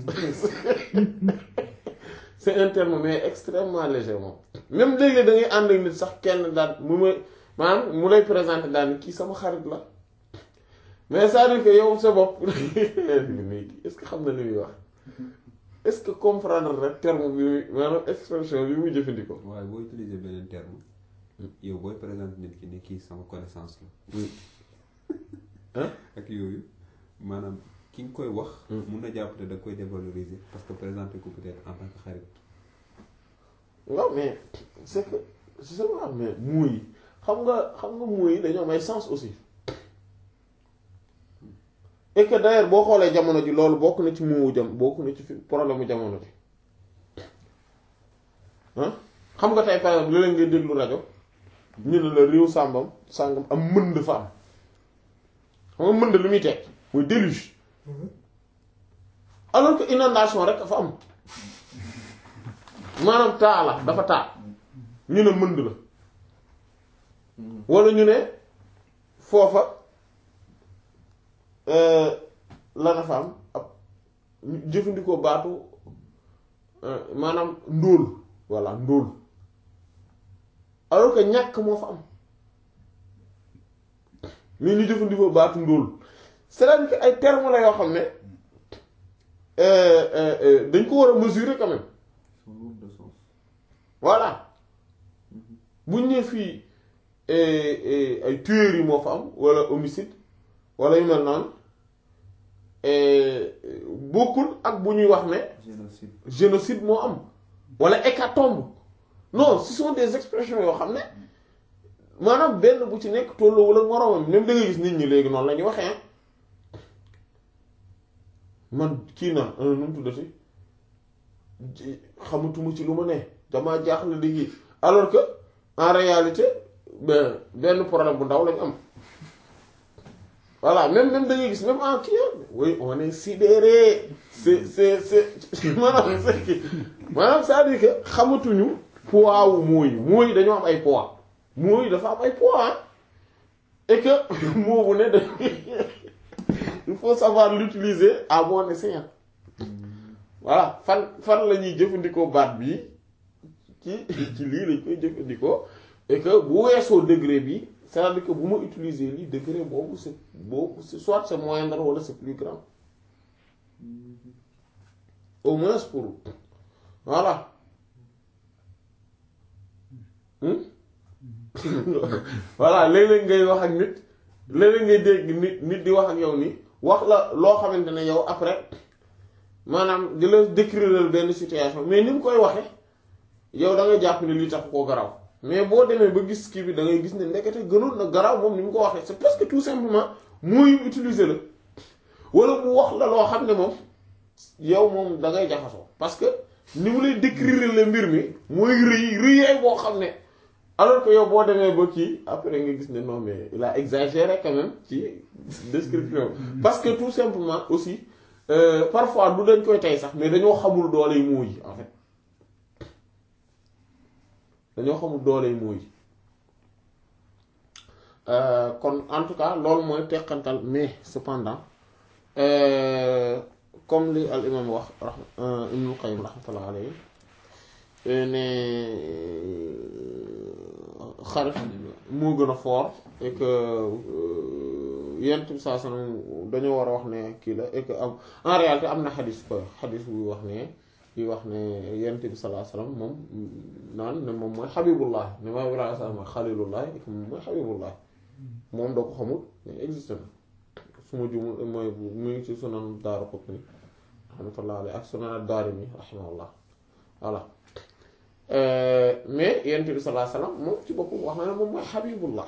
c'est un terme mais extrêmement léger moom même léeg-léeg da ngay ànd ak nit sax kenn daal mu may maanaam mu lay présenter daal ni kii sama xarit la mais c'est-à-dire que yow sa bopp mais est-ce que xam na li muy wax est-ce que comprendre rek terme bi muy maanaam expression bi muy jëfandikoo. waaye boo utiliser beneen terme yow booy présenter nit ki ne kii sama connaissance la Hein? ak yooyu maanaam ki nga koy wax mun na jàpp ne da koy dévaloriser parce que présenter ko peut-être en tant que xarit waaw mais c'est que je sais pas mais muuy xam nga xam nga muuy dañoo may sens aussi et que d'ailleurs boo xoolee jamono ji loolu bokk na ci muuwu jam bokk na ci fi problème mu jamono ji ah xam nga tey par exemple léeg-léeg ngay déglu rajo ñu ne la réew sàmbam sàngam am mënd fa am xam nga mënd lu muy teg muy déluge alors que inondation rek dafa am maanaam taa la dafa taa ñu ne mënd la wala ñu ne foofa la dafa am ab jëfandikoo baatu maanaam ndóol voilà ndóol alors que ñàkk moo fa am mais ñu jëfandikoo baatu ndóol c'est-à-dire que ay termes la yoo xam ne dañ ko war a mesurer quand même sont lourds de sens voilà buñ ne fii ay tueries yi moo fa am wala homicide wala yu mel noonu bokkul ak bu ñuy wax ne génocide génocide moo am wala hécatombe non ce sont des expressions yoo xam ne maanaam benn bu ci nekk tolloowul ak moroomam même da ngay gis nit ñi léegi noonu la ñuy waxee man kii na nu mu tuddati xamatuma ci lu ma ne damaa jaaxle di kii alors que en réalité ben benn problème bu ndaw lañu am voilà même même da ngay gis même en kii oui on est sidéré c'est c'est c'est maanaam c'est kii maanaam c'est-à-dire que xamatuñu poids wu mooy mooy dañoo am ay poids mooy dafa am ay poids et que moo bu ne da il faut savoir l'utiliser à bon escient voilà fan fan la ñuy jëfandikoo baat bi ci ci lii lañ koy jëfandikoo et que bu weesoo degré bi c'est-à-dire que bu ma utiliser lii degré boobu c'est boobu c'est soit c'est moindre wala c'est plus grand au moins pour voilà Hmm? voilà léeg-léeg ngay wax ak nit léeg-léeg ngay dégg nit nit di wax ak yow nii wax la loo xamante ne yow après maanaam di la décrire benn situation mais ni mu koy waxe yow da nga jàpp ne lii tax koo garaw mais boo demee ba gis kii bi da ngay gis ne ndekete gënoon na garaw moom ni mu ko waxee c'est parce que tout simplement mooy utiliser la wala mu wax la loo xam ne moom yow moom da ngay jaxasoo parce que ni mu lay décrire le mbir mi mooy rëy rëyee boo xam ne alors que yow boo demee ba kii après nga gis ne non mais il a exagéré quand même ci description parce que tout simplement aussi euh, parfois du dañ koy tey sax mais dañoo xamul dooley mooy yi en fait dañoo xamul dooley mooy yi Euh, kon en tout cas loolu mooy teqantal mais cependant euh, comme li al imam wax rahma ibnul qayyim rahmatullah alayhi ne xarit moo gën a fort et que yent bi saa sanam dañoo war a wax ne kii la et que am en réalité am na xadis ko xadis buy wax ne buy wax ne yent bi salaa salaam moom naan ne moom mooy xabibullah ne maa ibrahima salaam mooy xalilullah et que moom mooy xabibullah moom doo ko xamul mais existe na su ma jumul mooy mu ngi ci sunan daaru Qutni rahmatullah alayhi ak sunan ad-Daarimi rahimahullah voilà mais yent bi salaa salaam moom ci boppam wax na ne moom mooy xabibullah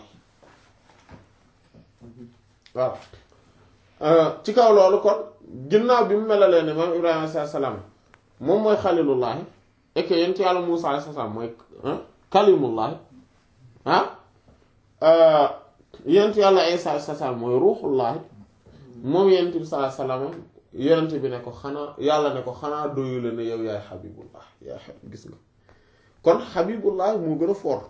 waaw ci kaw loolu kon ginnaaw bi mu melalee ne maam Ibrahima alayhi salaam moom mooy xalilullahi et que yent yàlla Muusaa alayhi salaam mooy kalimullahi ah yent yàlla Isaa alayhi salaam mooy ruuxullahi moom yent bi salaa salaam yonent bi ne ko xanaa yàlla ne ko xanaa doyu la ne yow yaay xabibullah yaay xabib gis nga kon xabibullah moo gën a fort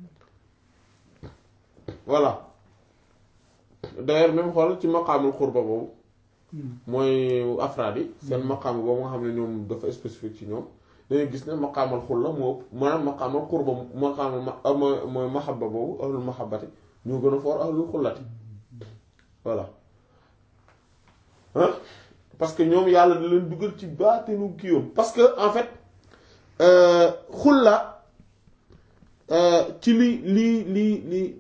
voilà d'ailleurs même xool ci maqaamul xurba boobu mooy afraad yi seen maqaam boobu nga xam ne ñoom dafa spécifique ci ñoom dañuy gis ne maqaamal xulla moo ëpp maanaam maqaamal xurba maqaamal ma mooy mooy mahabba boobu ahlul mahabbati ñoo gën a fort ahlul xullati voilà hein parce que ñoom yàlla da leen dugal ci baatinu kiiwam parce que en fait xulla ci li li li li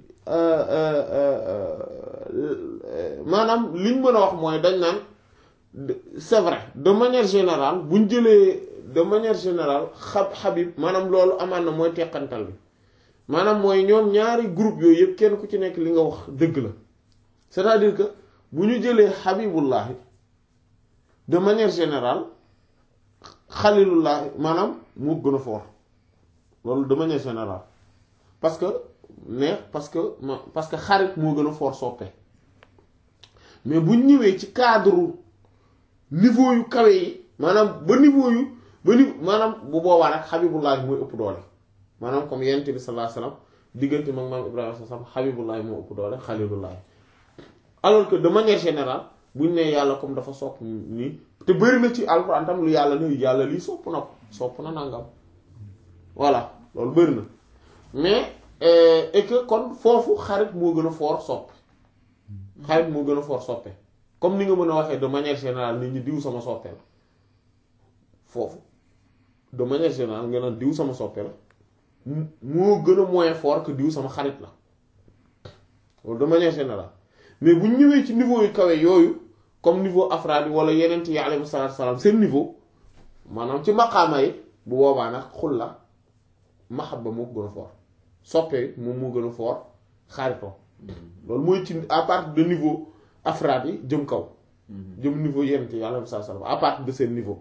maanaam liñ mën a wax mooy dañ naan c'est vrai de manière générale buñ jëlee de manière générale xab xabib maanaam loolu amaan na mooy teqantal bi maanaam mooy ñoom ñaari groupe yooyu yëpp kenn ku ci nekk li nga wax dëgg la c'est-à-dire que bu ñu jëlee xabibullahi de manière générale xalilullahi maanaam moo gën a fort loolu de manière générale parce que mais parce que parce que xarit moo gën a fort soppe mais bu ñëwee ci cadre niveau yu kawe yi maanaam ba niveau yu ba ni maanaam bu boobaa nag xabibullahi mooy ëpp doole maanaam comme yent bi sallallahu alayhi wasallam diggante mag maam Ibrahima sallallahu alayhi wasallam xabibullahi moo ëpp doole xalilullahi alors que de manière générale bu ñu nee yàlla comme dafa sopp nii te bëri na ci alxuraan tam lu yàlla ne yàlla lii sopp na ko sopp na nangam voilà loolu bëri na mais et que kon foofu xarit moo gën a fort sopp xarit moo gën a fort soppe comme ni nga mën a waxee de manière générale nit ñi diw sama soppe la foofu de manière générale nga naan diw sama soppe la moo gën a moins fort que diw sama xarit la loolu de manière générale mais bu ñu ñëwee ci niveau yu kawe yooyu comme niveau afraad yi wala yeneen yi alayhi salaatu salaam seen niveau maanaam ci maqaama yi bu boobaa nag xulla mahabba moo ko gën a fort soppee moom moo gën a fort xaritoo loolu mooy ci à partir de niveau afraad yi jëm kaw jëm niveau yeneen yi alayhi salaatu salaam à partir de seen niveau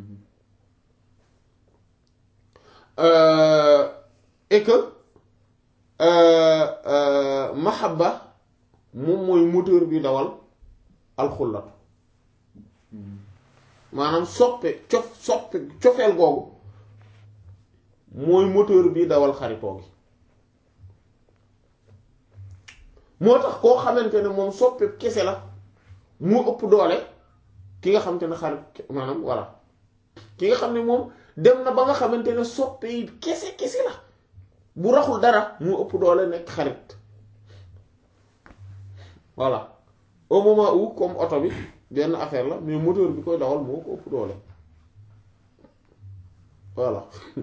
Euh, et que euh, euh, mahabba moom mooy moteur bi dawal alxullatu maanaam soppe cof soppe cofeel googu mooy moteur bi dawal xaritoo gi moo tax koo xamante ne moom soppe kese la moo ëpp doole ki nga xamante ne xarit maanaam voilà ki nga xam ne moom dem na ba nga xamante ne soppe yi kese kese la bu raxul dara moo ëpp doole nekk xarit voilà au moment où comme oto bi benn affaire la mais moteur bi koy dawal moo ko ëpp doole voilà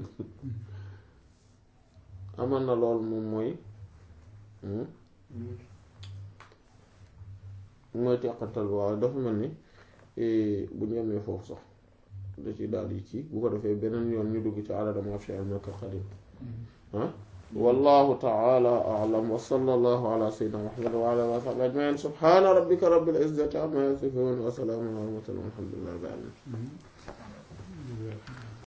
aman na loolu moom mooy mooy teqantal bi waaw dafa mel ni bu ñu yemee foofu sax da ci daal yi ci bu ko defee beneen yoon ñu dugg ci adada ma fi al qadim ah wallahu ta'ala a'lam wa sallallahu ala sayyidina muhammad wa ala alihi wa sahbihi ajma'in subhana rabbika rabbil izzati amma yasifun wa salamun ala al mursalin walhamdulillahi rabbil alamin